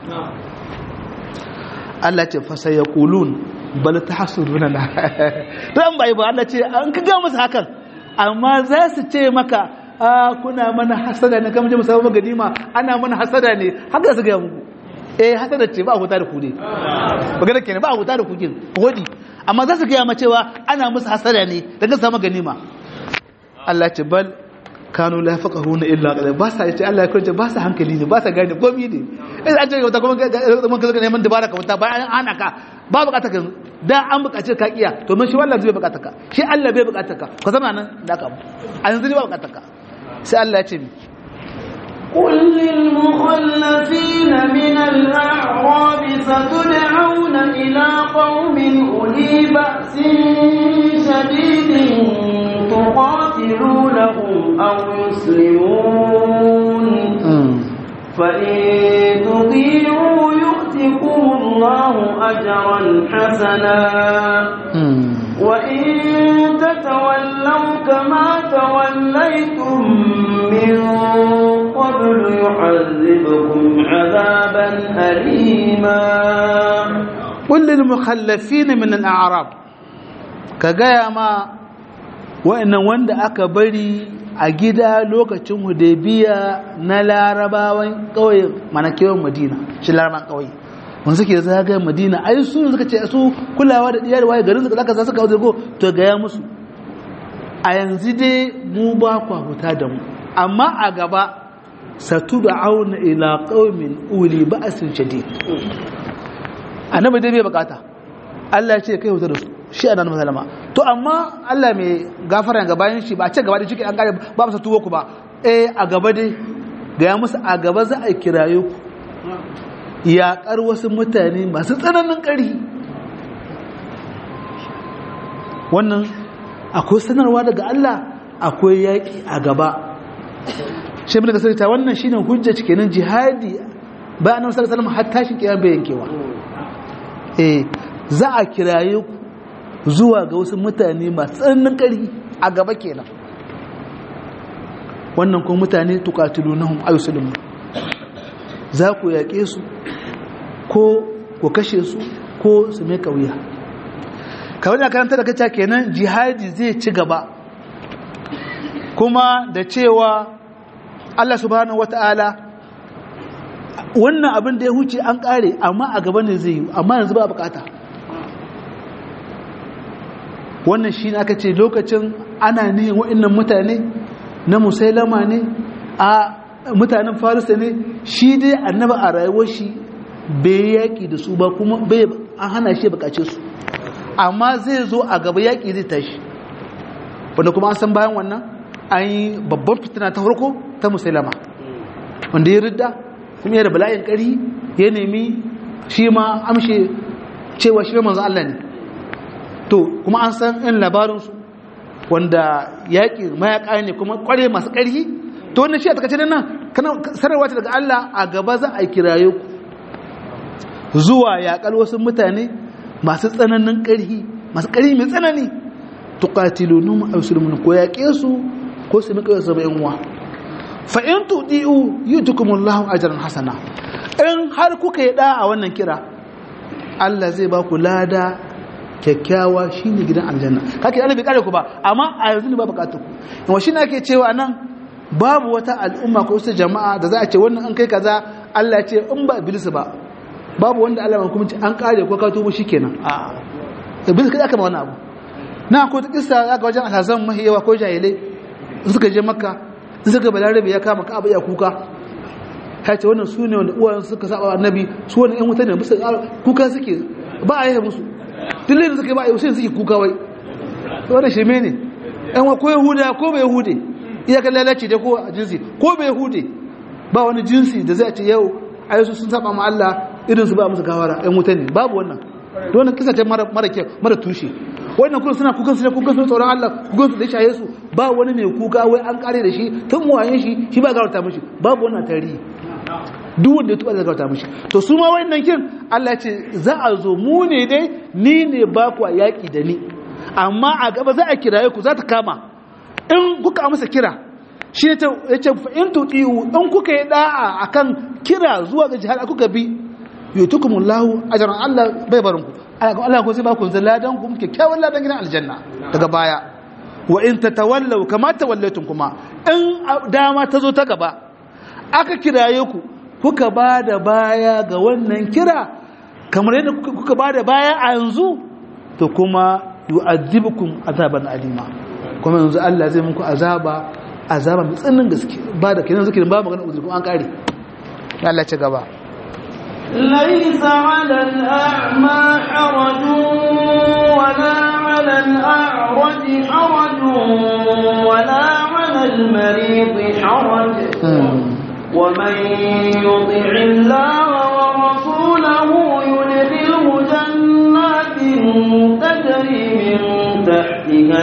Allah ce fasa ya kulun bal ta hasuduna na ran bai ba Allah ce an ka ga musu hakan amma za su ce maka a kuna mana hasada ne kamar jami'a sabon ganima ana mana hasada ne haka su ga muku eh hasada ce ba huta da ku ne magana kenan ba huta da ku kin hodi amma za su ga ma cewa ana musu hasada ne daga samu ganima Allah ce bal kanu la yafqahuna illa qalil ba sa yace Allah ya kunce ba sa hankali ne ba sa gane komai ne in an ce wata kuma mun kaza neman dabara ka wata bayan an hana ka ba bukata ka da an bukace ka kiya to mun shi wallahi zai bukata ka shi Allah bai bukata ka ka zama nan da ka a yanzu ne ba bukata ka sai Allah ya ce mi قل للمخلفين من الأعراب ستدعون إلى قوم أولي بأس شديد تقاتلونهم أو يسلمون فإن تطيعوا يؤتكم الله أجرا حسنا وإن تتولوا كما توليتم من قبل يعذبكم عذابا أليما قل للمخلفين من الأعراب كجاية ما wa'annan wanda aka bari a gida lokacin hudaybiya na larabawan ƙauye mana kewan madina shi larabawan ƙauye wanda suke zagaye madina ai su suka ce su kulawa da diyar waye garin suka zaka suka wajen to ga ya musu a yanzu dai mu ba kwa huta da mu amma a gaba satu da auna ila qaumin uli ba'sin shadid annabi dai bai bukata Allah ya ce kai huta da su shi a nan masalama to amma Allah mai gafara ga bayan shi ba a ce gaba da shi an kare ba masa tuwo ku ba eh a gaba dai ga ya musu a gaba za a kiraye ku yaƙar wasu mutane masu tsananin ƙari wannan akwai sanarwa daga Allah akwai yaƙi a gaba shi bin da sarita wannan shine hujja kenan jihadi ba a nan sallallahu alaihi har tashin kiyama bai yankewa eh za a kiraye ku zuwa ga wasu mutane masu tsananin ƙarfi a gaba kenan wannan kuma mutane tuqatilunhum ayuslimun za ku yaƙe su ko ku kashe su ko su mai kauya kawai da karanta da kaca kenan jihadi zai ci gaba kuma da cewa Allah subhanahu wata'ala wannan abin da ya huce an kare amma a gaba ne zai yi amma yanzu ba bukata wannan shi ne aka ce lokacin ana nihin wa'annan mutane na musailama ne a mutanen farisa ne shi dai annaba a rayuwar shi bai yaƙi da su ba kuma bai an hana shi bukace su amma zai zo a gaba yaƙi zai tashi wanda kuma an san bayan wannan an yi babban fitina ta farko ta musulama wanda ya ridda kuma ya da bala'in ƙari ya nemi shi ma amshe cewa shi manzo Allah ne to kuma an san in labarinsu wanda yaƙi mayaƙa ne kuma ƙware masu ƙarfi to wannan shi a takaice nan sanarwa ta daga Allah a gaba za a kiraye ku zuwa yaƙal wasu mutane masu tsananin ƙarfi masu ƙarfi mai tsanani tuqatilunum aw yuslimun ko yaƙe su ko su mika su bayan uwa fa in tudiu yutukumullahu ajran hasana in har kuka yi da a wannan kira Allah zai ba ku lada kyakkyawa shine gidan aljanna kake Allah bai kare ku ba amma a yanzu ne ba bukatu ku shi ne ake cewa nan babu wata al'umma ko wasu jama'a da za a ce wannan an kai kaza Allah ya ce in ba iblis ba babu wanda Allah kuma ce an kare ko ka tubo shikenan a iblis kada aka ma wani abu na ko ta kissa aka wajen alhazan mahiyawa ko jahilai suka je makka suka balarabe ya kama ka abu ya kuka ya ce wannan su ne wanda uwayen suka saba annabi su wani yan wuta ne musu kuka suke ba a yi musu dillin suka yi ba a yi sai suke kuka wai wannan shirme ne yan wa ko yahuda ko bai yahude iyakar lalace da ko a jinsi ko bai yahude ba wani jinsi da zai ce yau a yasu sun saba ma Allah irin su ba musu gawara yan wuta ne babu wannan wannan kisa ce mara kyau mara tushe wannan kuma suna kukan su ne kukan su tsoron Allah kukan su da shaye su ba wani mai kuka wai an kare da shi tun wayen shi shi ba gawarta mishi babu wannan tarihi duk wanda ya tuba da gawarta mishi to su ma wannan kin Allah ce za a zo mu ne dai ni ne ba ku yaki da ni amma a gaba za a kiraye ku za ta kama in kuka amsa kira shi ne ya ce in tuti'u in kuka yi da'a akan kira zuwa ga jihar kuka bi yutukumullahu ajran Allah bai barin ku Allah ko sai ba ku ladan ku kyakkyawan ladan gidan aljanna daga baya wa in tatawallaw kama tawallaytum kuma in dama ta zo ta gaba aka kiraye ku kuka ba da baya ga wannan kira kamar yadda kuka ba da baya a yanzu to kuma yu'adhibukum azaban alima kuma yanzu Allah zai muku azaba azaba mai tsananin gaske ba da kenan zikirin ba magana uzuri kuma an kare Allah ce gaba ليس على الأعمى حرج ولا على الأعرج حرج ولا على المريض حرج ومن يطع الله ورسوله يدخله جنات تجري من تحتها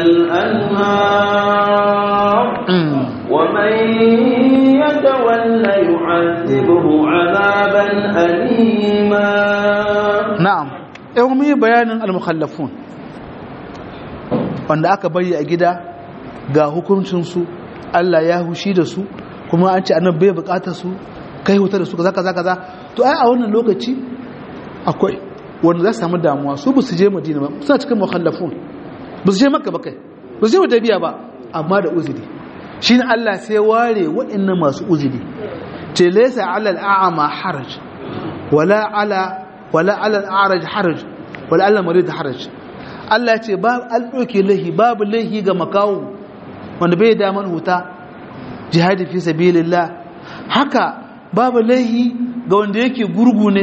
الأنهار ومن يتولى يعذبه عذابا أليما نعم يومي بيان المخلفون wanda aka bari a gida ga hukuncinsu Allah ya hushi da su kuma an ce annabi bai bukatar su kai huta da su kaza kaza kaza to ai a wannan lokaci akwai wanda za su samu damuwa su ba su je madina ba suna cikin mukhallafun ba su je makka ba kai ba su je wadabiya ba amma da uzuri shi ne Allah sai ware waɗannan masu uzuri ce laysa ala al'ama haraj wala ala wala ala al'araj haraj wala ala marid haraj Allah ce ba an ɗauke lahi babu lahi ga makawo wanda bai daman huta jihadi fi sabilillah haka babu lahi ga wanda yake gurgu ne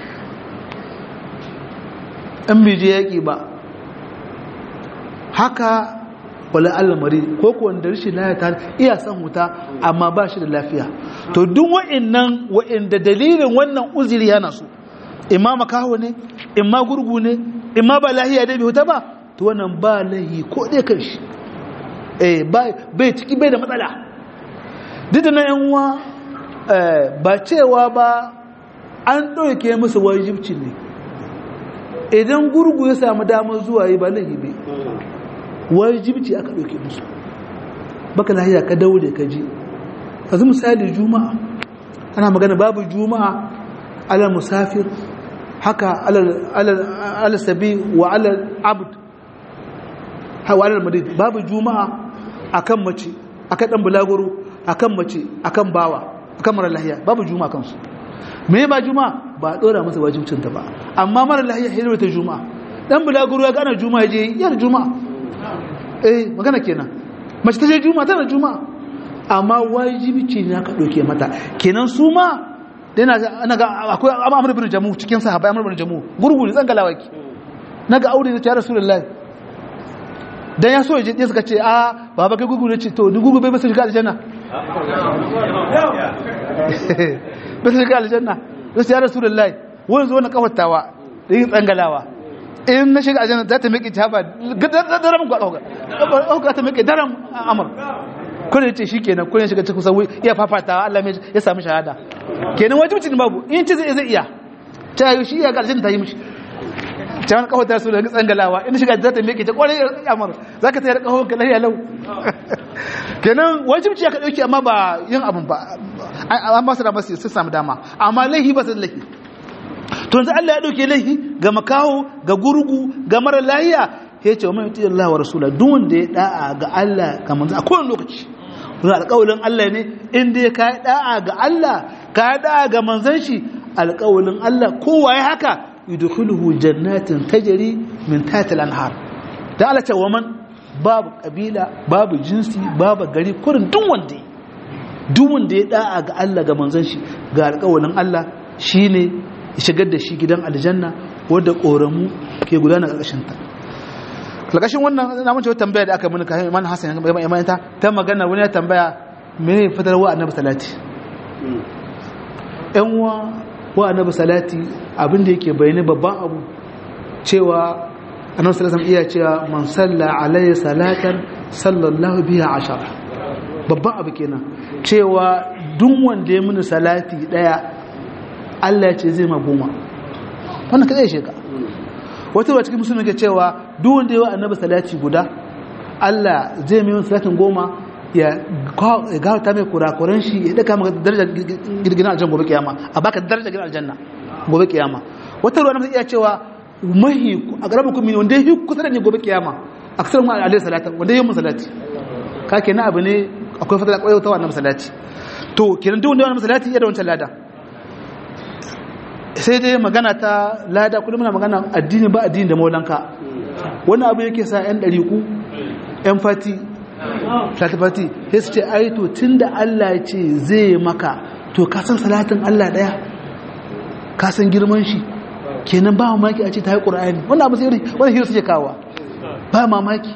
in bai je yaƙi ba haka wala almari ko ko wanda rashin lafiya ta iya san huta amma ba shi da lafiya to duk wa'annan wa'anda dalilin wannan uzuri yana su imma makaho ne imma gurgu ne imma ba lahiya dai bai huta ba to wannan ba lahi ko dai kan shi eh bai ciki bai da matsala duk da na yan uwa ba cewa ba an ɗauke musu wajibci ne idan gurgu ya samu damar zuwa yi ba laifi bai wajibci aka ɗauke musu baka lahiya ka daure ka ji yanzu misali juma'a ana magana babu juma'a alal musafir haka alal sabi wa alal abd wa alal madid babu juma'a akan mace akan dan bulaguro akan mace akan bawa akan mara lahiya babu juma'a kansu me ba juma'a ba dora masa wajibcin ta ba amma mara lahiya hirwa ta juma'a dan bulaguro ya gana juma'a je yar juma'a eh magana kenan mace ta je juma'a tana juma'a amma wajibi ce ne aka ɗauke mata kenan su ma yana ana ga akwai amr bin jamu cikin sahabbai amr bin jamu gurguri zan galawa ki naga aure da ta rasulullahi dan ya so ya je suka ce a baba kai gurguri ce to ni gurguri bai masa shiga aljanna bai shiga aljanna sai ya rasulullahi wani zo na kafartawa da yin tsangalawa in na shiga aljanna za ta miƙe ta ba daren gwaɗa ɗauka ta miƙe daren amur kuna ya ce shi kenan kuna shiga cikin sauyi iya fafatawa Allah ya sami shahada kenan wajibcin babu in ce zai iya ta yi shi iya ga aljanna ta yi mishi ta wani kawata su da tsangalawa in shiga za ta miƙe ta ƙwarai amur za ka tayar kawon ka lahiya lau kenan wajibci ya ka ɗauki amma ba yin abin ba an ba su da masu sun samu dama amma laihi ba su da laihi to yanzu Allah ya dauke laifi ga makaho ga gurgu ga mara lahiya ya ce wa mai yuti Allah wa rasula duk wanda ya da'a ga Allah ga manzo a kowane lokaci wani alƙawalin Allah ne inda ya kai da'a ga Allah ka da'a ga manzon shi alƙawalin Allah kowa ya haka yudkhuluhu jannatin tajri min tahtiha al-anhar da Allah ce wa man babu kabila babu jinsi babu gari kurin duk wanda duk wanda ya da'a ga Allah ga manzon shi ga alƙawalin Allah shine shigar da shi gidan aljanna wadda ƙoramu ke gudana ƙarƙashinta ƙarƙashin wannan na mace tambaya da aka mini kayan iman hassan ya mai ta ta magana wani ya tambaya me fitarwa annabi salati yan uwa wa annabi salati abin da yake bayani babban abu cewa annabi sallallahu iya cewa man salla alayhi salatan sallallahu biha ashara babban abu kenan cewa duk wanda ya mini salati daya Allah ya ce zai ma goma wannan kadai shi ka wata ruwa cikin musulmi ke cewa duk wanda yawa annabi salati guda Allah zai mai salatin goma ya gawata mai kurakuran shi ya daka maka darajar girgina aljanna gobe kiyama a baka darajar girgina aljanna gobe kiyama wata ruwa na iya cewa mahi a garaba kuma wanda ya yi kusa da ne gobe kiyama a kasar mu alaihi salatan wanda ya yi salati ka kenan abu ne akwai fata da kwayo ta wannan salati to kenan duk wanda ya wannan salati ya da wancan lada sai dai magana ta lada kullum muna magana addini ba addini da maulanka wani abu yake sa yan ɗariku yan fati salati fati sai su ce ai to tunda Allah ya ce zai maka to ka san salatin Allah daya ka san girman shi kenan ba mamaki a ce ta yi ƙura'ani wannan abu sai wani hiru suke kawo ba mamaki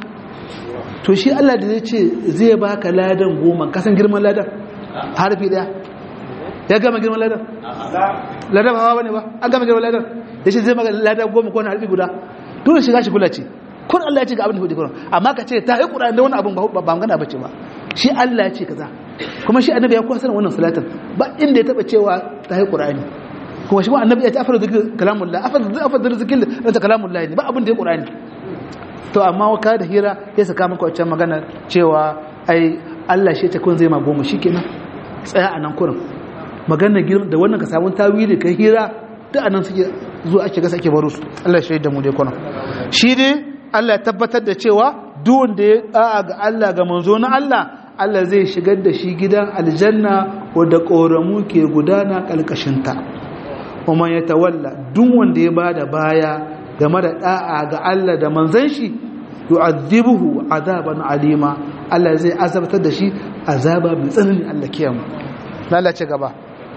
to shi Allah da zai ce zai baka ladan goma ka san girman ladan harfi daya ya gama girman ladan ladan ba hawa bane ba an gama girman ladan ya ce zai maka ladan goma ko na harfi guda dole shiga shi kula ce kun Allah ya ce ga abin da hudu kuran amma ka ce ta yi ƙura'ani da wani abin ba magana bace ba shi Allah ya ce kaza kuma shi annabi ya kuwa sanin wannan salatin ba inda ya taba cewa ta yi ƙura'ani kuma shi ma annabi ya ce afar zikir kalamullah afar da zikir da kalamullah ne ba abin da ya ƙura'ani to amma ka da hira ya saka maka wancan magana cewa ai Allah shi ta kun zai ma goma shi kenan tsaya a nan kurin magana girma da wannan ka samu tawili ka hira duk anan suke zuwa ake gasa ake baro su Allah ya shaida mu dai kuna shi dai Allah ya tabbatar da cewa duk wanda ya da'a ga Allah ga manzo na Allah Allah zai shigar da shi gidan aljanna wadda ƙoramu ke gudana ƙalƙashinta kuma ya tawalla duk wanda ya bada baya game da da'a ga Allah da manzon shi yu'adhibuhu azaban alima Allah zai azabtar da shi azaba mai tsanani Allah kiyamu lalace gaba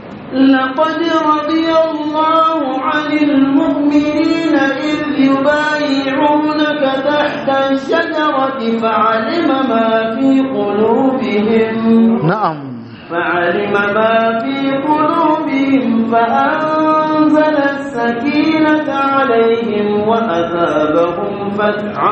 لقد رضي الله عن المؤمنين إذ يبايعونك تحت الشجرة فعلم ما في قلوبهم na'am فعلم ما في قلوبهم فأنزل السكينة عليهم وأثابهم فتحا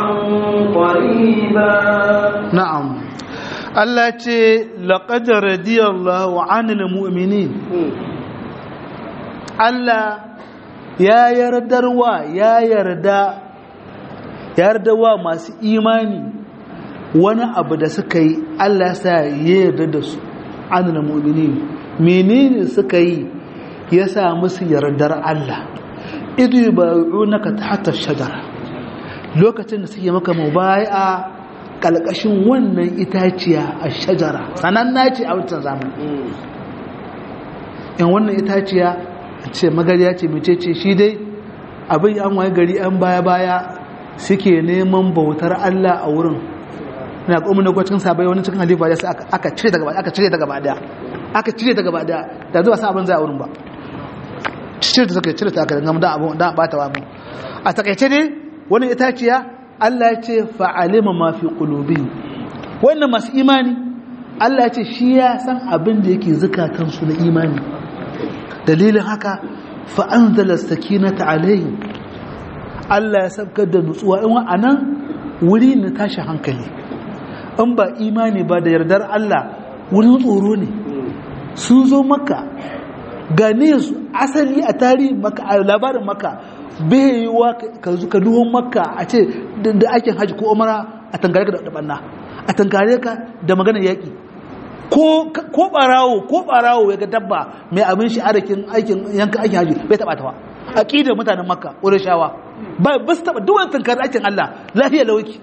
قريبا na'am Allah ce laqad radiyallahu 'anil mu'minin Allah ya yardarwa ya yarda yardarwa masu imani wani abu da suka yi Allah sa ya yarda da su anil mu'minin menene suka yi ya sa musu yardar Allah idu yubayunaka tahta shajara lokacin da suke maka mubai'a kalkashin wannan itaciya a shajara sananna ce a wancan zamani in wannan itaciya ce magariya ce mace ce shi dai abin an waye gari an baya-baya suke neman bautar Allah a wurin na kuma na gwacin sabai wani cikin halifa ya aka cire daga aka cire daga bada aka cire daga bada da zuwa sa abin zai a wurin ba cire da suka cire ta aka gama da abin da bata wa mu a takaice dai wani itaciya Allah ya ce fa'alima ma fi qulubi wannan masu imani Allah ya ce shi ya san abin da yake zukatansu na imani dalilin haka fa'anzala sakinata alayhi Allah ya sabkar da nutsuwa in wa'anan wuri na tashi hankali in ba imani ba da yardar Allah wurin tsoro ne sun zo maka gane su asali a tarihin maka a labarin maka bai yi wa ka zuka duhun maka a ce da aikin hajji ko umara a tangare ka da banna a tangare ka da maganar yaƙi ko barawo ko barawo ya ga dabba mai abin shi arakin aikin yanka aikin haji bai taba tawa aqidar mutanen makka shawa ba ba su taba duk wannan tankar aikin Allah lafiya lawaki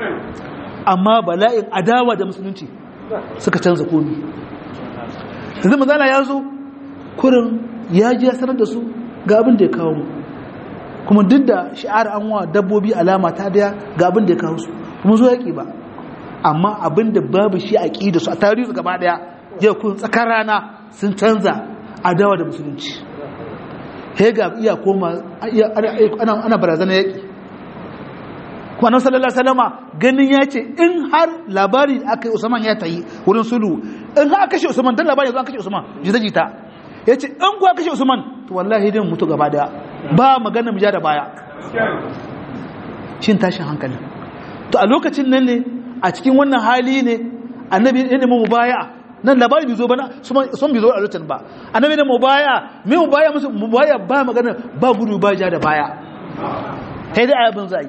amma bala'in adawa da musulunci suka canza komi yanzu manzala ya zo kurin ya ji ya sanar da su ga abin da ya kawo mu kuma duk da shi'ar an wa dabbobi alama ta daya ga abin da ya kawo su kuma zo yaki ba amma abinda babu shi a ƙi da su a tarihi gaba daya yau kun tsakar rana sun canza adawa da musulunci hega iya koma ana barazana yaƙi kuma nan sallallahu salama ganin ya ce in har labari da aka yi usman ya tayi wurin sulu in har aka kashe usman don labari yanzu an kashe usman jita-jita ya ce in kuwa kashe usman to wallahi din mutu gaba daya ba magana mu ja da baya shin tashin hankali to a lokacin nan ne a cikin wannan hali ne annabi ya nemi mubaya nan labari bai zo ba sun bai zo a lokacin ba annabi ne mubaya me mubaya musu mubaya ba magana ba gudu ba ja da baya kai da ayabin zai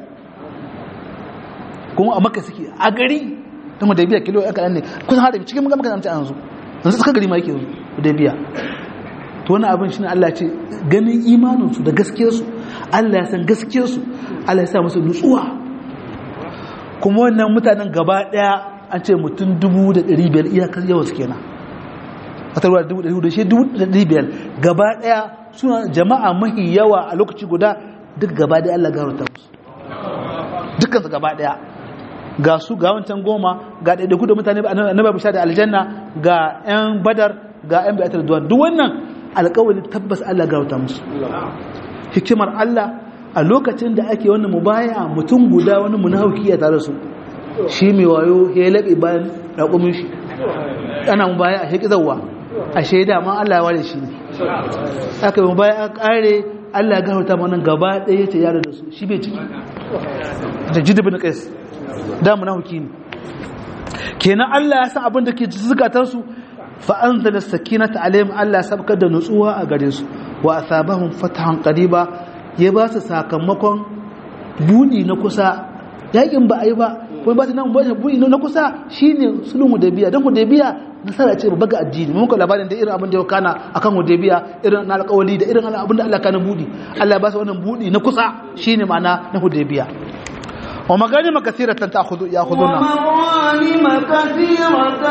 kuma a maka suke a gari don da biya kilo ya kaɗan ne kusan haɗa cikin maka maka an zo yanzu suka gari ma yake yanzu da biya to wani abin shi ne Allah ce ganin imaninsu da gaskiyarsu Allah ya san gaskiyarsu Allah ya sa musu nutsuwa kuma wannan mutanen gaba daya an ce mutum dubu da ɗari biyar iyakar yawan su kenan a tarwa dubu da shi dubu da ɗari biyar gaba daya suna jama'a mahi yawa a lokaci guda duk gaba daya Allah garauta musu dukkansu gaba daya ga su ga wancan goma ga ɗaiɗaiku da mutane annabi bisha da aljanna ga 'yan badar ga 'yan bi'atar duwan duk wannan alƙawari tabbas Allah garauta musu hikimar Allah a lokacin da ake wannan mubaya mutum guda wani munafiki ya tare su shi mai wayo ya laɓe bayan raƙumin shi ana mubaya a shaƙi zauwa a shaida ma Allah ya ware shi ne aka yi mubaya a ƙare Allah ya gafarta mana gaba ɗaya ce yare da su shi bai ciki da jidibin ƙais da munafiki ne kenan Allah ya san abin da ke zukatar su fa anzala sakinata alaihim Allah ya sabkar da nutsuwa a gare su wa asabahum fatahan qariba ya ba su sakamakon buɗi na kusa yakin ba a yi ba kuma ba ta nan buɗi na kusa shine sulhun hudaybiya don hudaybiya nasara ce babba ga addini mun ka labarin da irin abin da ya kana akan hudaybiya irin na alƙawali da irin abin da Allah kana buɗi Allah ya ba su wannan buɗi na kusa shine ma'ana na hudaybiya wa maganim kathiratan ta'khudhu ya'khuduna ومغانم كثيرة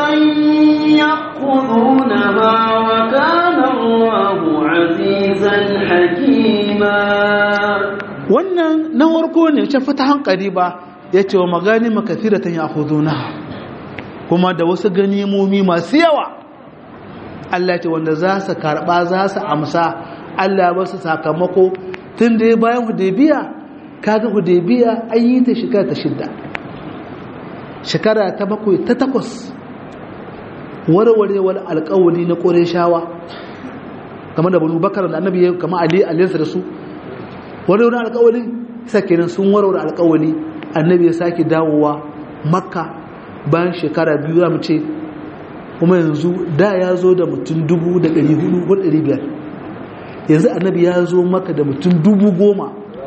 يأخذونها وكان الله عزيزا حكيما wannan na warko ne ce fatahan qariba yace wa maganim kathiratan ya'khuduna kuma da wasu ganimomi masu yawa Allah ce wanda za su karba za su amsa Allah ba su sakamako tun da bayan hudaybiya kaga hudaybiya an yi ta shekara ta shidda shekara ta bakwai ta takwas warwarewar alkawali na ƙoreshawa game da banu bakar da annabi ya kama ali aliyarsa da su warwarewar alkawali sakinan sun warware alkawali annabi ya sake dawowa makka bayan shekara biyu za mu ce kuma yanzu da ya zo da mutum dubu da ɗari hudu ko ɗari biyar yanzu annabi ya zo maka da mutum dubu goma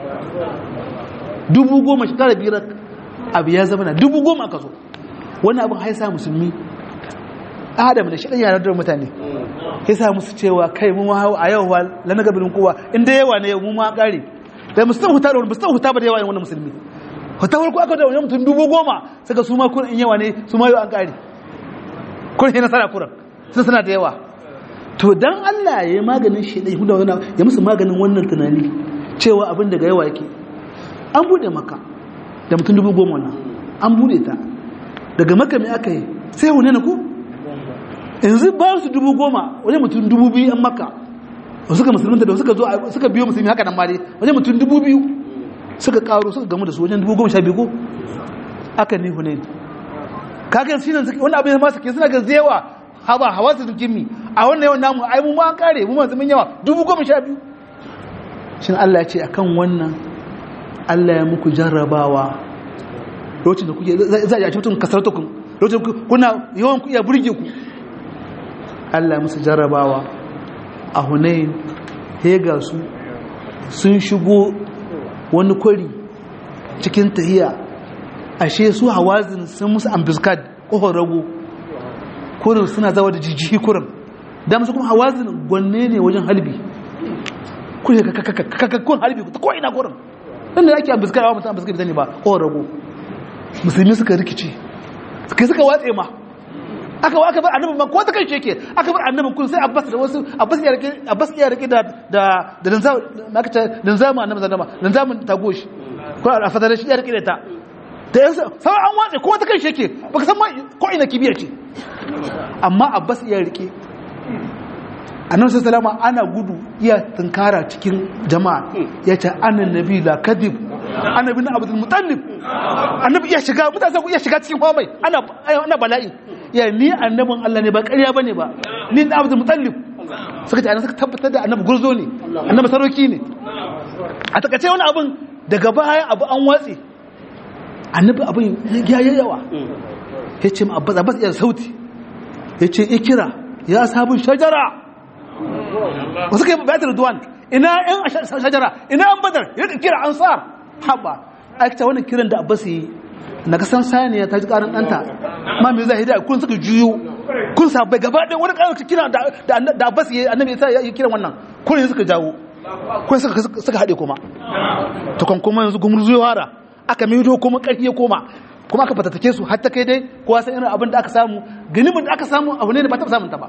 dubu goma shekara biyar abu ya zama na dubu goma aka zo wani abin haisa musulmi adam da shaɗan yanar da mutane ya sa musu cewa kai mu ma a yau wa lana gabanin kowa inda yawa ne yau mu ma ƙare da musu huta da wani musu huta ba da yawa ne wani musulmi huta farko aka da wani mutum dubu goma saka su ma kun in yawa ne su ma yau an ƙare kun yi nasara kuran sun suna da yawa to dan Allah ya yi maganin shi ɗai huda wani ya musu maganin wannan tunani cewa abin daga yawa yake an bude maka da mutum dubu goma wannan an bude ta daga maka mai aka yi sai wane na ku yanzu ba su dubu goma wani mutum dubu biyu an maka suka musulunta da suka zo suka biyo musulmi haka nan ma dai wani mutum dubu biyu suka karo suka gamu da su wajen dubu goma sha biyu ko aka ne hunain kaga shi nan wani abin ma suke suna ga zewa haba hawa su dukin mi a wannan yawan namu ai mu ma an kare mu masu mun yawa dubu goma sha biyu shin Allah ya ce akan wannan Allah ya muku jarrabawa lokacin da kuke za a ci mutum kasar tukun lokacin kuna yawan ku iya burge ku Allah musu jarrabawa a hunayin hega su sun shigo wani kwari cikin tahiya ashe su hawazin sun musu ambiskad ƙofar rago kurin suna zawa da jijiki kurin da musu kuma hawazin gwanne ne wajen halbi kurin kakakakakakakakun halbi ta ko'ina kurin ɗan da ake ambiskad a mutum ambiskad bai ba ƙofar rago musulmi suka rikici suka suka watse ma aka wa aka bar annabin ma ko ta kai sheke aka bar annabin kun sai abbas da wasu abbas ya rike abbas ya rike da da da danza maka ta danza mu annabi zama danza mu ta goshi ko a fadar shi ya rike da ta da yansa sai an watse ko ta kai sheke baka san ma ko ina kibiya ce amma abbas ya rike annabi sallallahu alaihi ana gudu iya tunkara cikin jama'a ya ce annan nabi la kadib annabi na abdul mutallib annabi iya shiga mutane ku iya shiga cikin kwamai ana ana bala'i ya ni annabin Allah ne ba ƙarya bane ba ni na abdul mutallib suka ce annabi suka tabbatar da annabi gurzo ne annabi saroki ne a takace wani abin daga baya abu an watsi annabi abin ya yawa ya ce ma abbas abbas iya sauti ya ce ikira ya sabon shajara wasu kai bayatar duwan ina yan shajara ina an badar ya kira ansar haba aikata wannan kiran da abbas yi na kasan saniya ta ji karin ɗanta ma mai zai hidaya kun suka juyo kun sabai gaba ɗaya wani ƙarar kira da abbas yi annabi ya yi kiran wannan kun yi suka jawo kun suka haɗe kuma ta kan kuma yanzu gumur zuwa wara aka maido kuma ƙarfi ya koma kuma aka fatattake su har ta kai dai kowa san irin abin da aka samu ganibin da aka samu abu ne da ba taɓa samun ta ba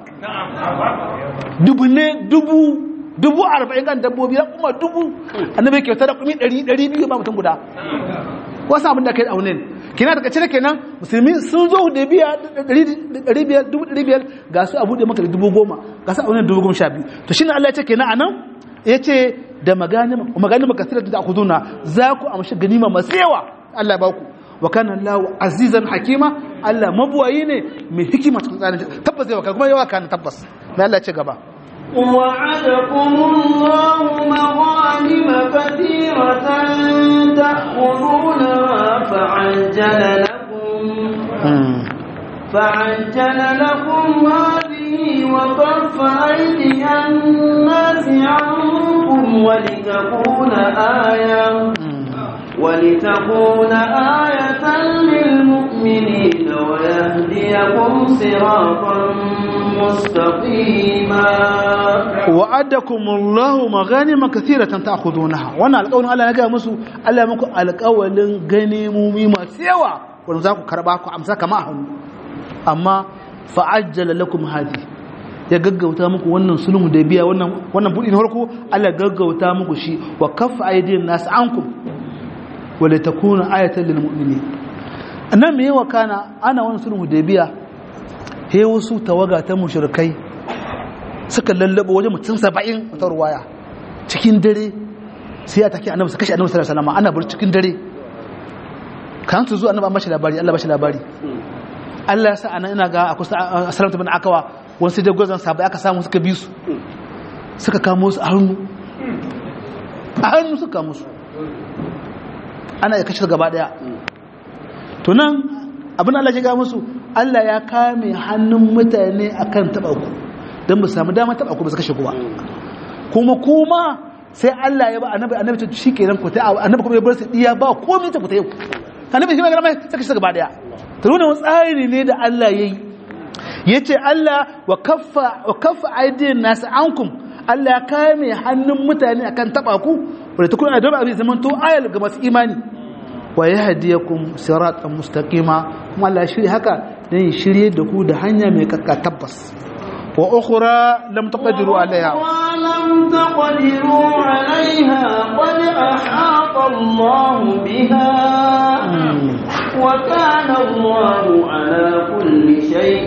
dubu ne dubu dubu arba'in kan dabbobi ya kuma dubu annabi kyauta da kumi ɗari ɗari biyu ba mutum guda wasu abin da kai a wunin kina daga cire kenan musulmi sun zo da biya ɗari biyar dubu ɗari biyar ga su abu da maka da dubu goma ga su a wunin dubu goma sha biyu to shine Allah ya ce kenan anan ya ce da maganin maganin makasirar da aku zuna za ku amshi ganima masu yawa Allah ba ku wa kana Allah azizan hakima Allah mabuwayi ne mai hikima cikin tsarin tabbas zai waka kuma yawa kana tabbas mai Allah ya ce gaba وعدكم الله مغانم كثيرة تأخذونها فعجل لكم فعجل لكم هذه وكف أيدي الناس عنكم ولتكون آية ولتكون آية للمؤمنين ويهديكم صراطا مستقيما وعدكم الله مغانم كثيرة تأخذونها وانا القول الله نجا مسو الله مكو القول غنيمومي ما سيوا wanda za ku karba ku amsa kama a hannu amma fa'ajjala lakum hadi ya gaggauta muku wannan sulhu da biya wannan wannan budi na farko Allah gaggauta muku shi wa kaffa aydin nas ankum wa la takuna ayatan lil mu'minin annan me yawa kana ana wannan sulhu da biya he wasu tawaga ta mushrikai suka lallabo wajen mutum 70 ta ruwaya cikin dare sai ya take annabi su kashe annabi sallallahu alaihi wasallam ana bar cikin dare kan su zo annabi an bashi labari Allah bashi labari Allah ya sa anan ina ga a kusa salamta bin akawa wani sai dai gwazon sabai aka samu suka bi su suka kamo su a hannu a hannu suka kamo su ana ya kashe gaba daya to nan abin Allah ya ga musu Allah ya kame hannun mutane akan taba ku don ba su samu dama taba ku ba su kashe kuwa kuma kuma sai Allah ya ba annabi annabi ta shikenan ku ta annabi kuma ya bar su diya ba komai ta ku ta yau annabi shi magana mai saka shi gaba daya to wannan tsari ne da Allah yayi yace Allah wa kaffa wa kaffa aidin nas ankum Allah ya kame hannun mutane akan taba ku wanda ta kuna da abin zaman to ayal ga masu imani wa yahdiyakum siratan mustaqima kuma Allah shirye haka dan shirye da ku da hanya mai kakka tabbas wa ukhra lam taqdiru alaiha ولم تقدروا عليها قد أحاط الله بها وكان الله على كل شيء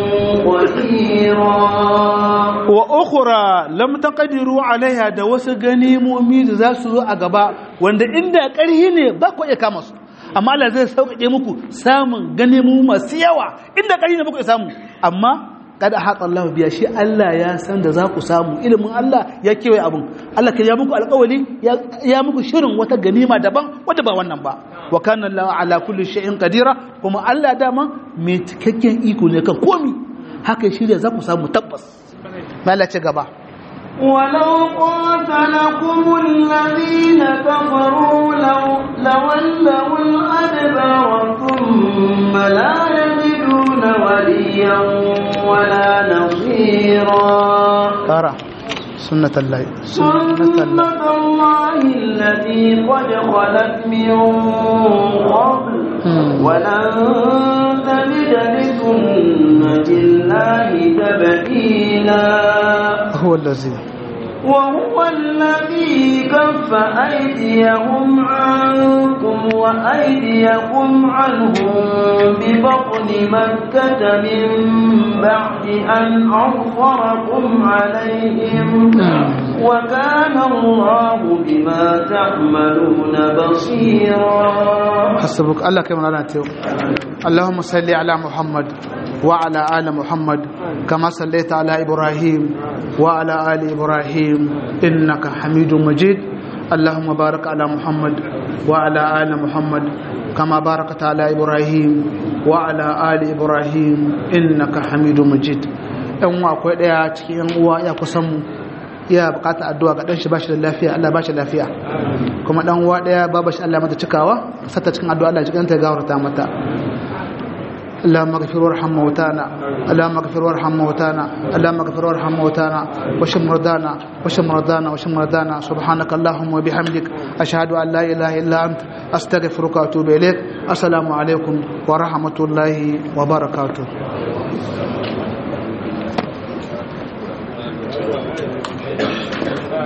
قديرا wa ukhra lam taqdiru alaiha da wasu ganimomi da za su zo a gaba wanda inda ƙarhi ne ba ku iya kama su amma Allah zai sauƙaƙe muku samun ganimomi masu yawa inda ƙarhi ne ba ku iya samu amma kada haƙa Allah biya shi Allah ya san da za ku samu ilimin Allah ya kewaye abin Allah ka ya muku alƙawali ya muku shirin wata ganima daban wadda ba wannan ba wa kana Allah ala kulli shay'in qadira kuma Allah dama mai cikakken iko ne kan komi haka shi da za ku samu tabbas malace gaba ولو قاتلكم الذين كفروا لو لولوا الأدبار ثم لا يجدون وليا ولا نصيرا ترى سنة الله سنة الله التي قد خلت من قبل ولن تجد لسنة الله تبديلا هو الذي وهو الذي كف أيديهم عنكم وأيديكم عنهم ببطن مكة من بعد أن أظفركم عليهم وكان الله بما تعملون بصيرا حسبك الله كما لا اللهم صل على محمد وعلى آل محمد كما صليت على إبراهيم وعلى آل إبراهيم إنك حميد مجيد اللهم بارك على محمد وعلى آل محمد كما باركت على إبراهيم وعلى آل إبراهيم إنك حميد مجيد ɗan uwa akwai ɗaya cikin ‘yan uwa ya kusan mu iya bukata addu'a ga ɗanshi bashi da lafiya Allah bashi lafiya kuma ɗan uwa ɗaya babu shi Allah mata cikawa sata cikin addu'a Allah cikin ta gawarta mata اللهم اغفر وارحم موتانا اللهم اغفر وارحم موتانا اللهم اغفر وارحم موتانا واشف مرضانا واشف مرضانا واشف مرضانا سبحانك اللهم وبحمدك اشهد ان لا اله الا انت استغفرك واتوب اليك السلام عليكم ورحمه الله وبركاته Thank you.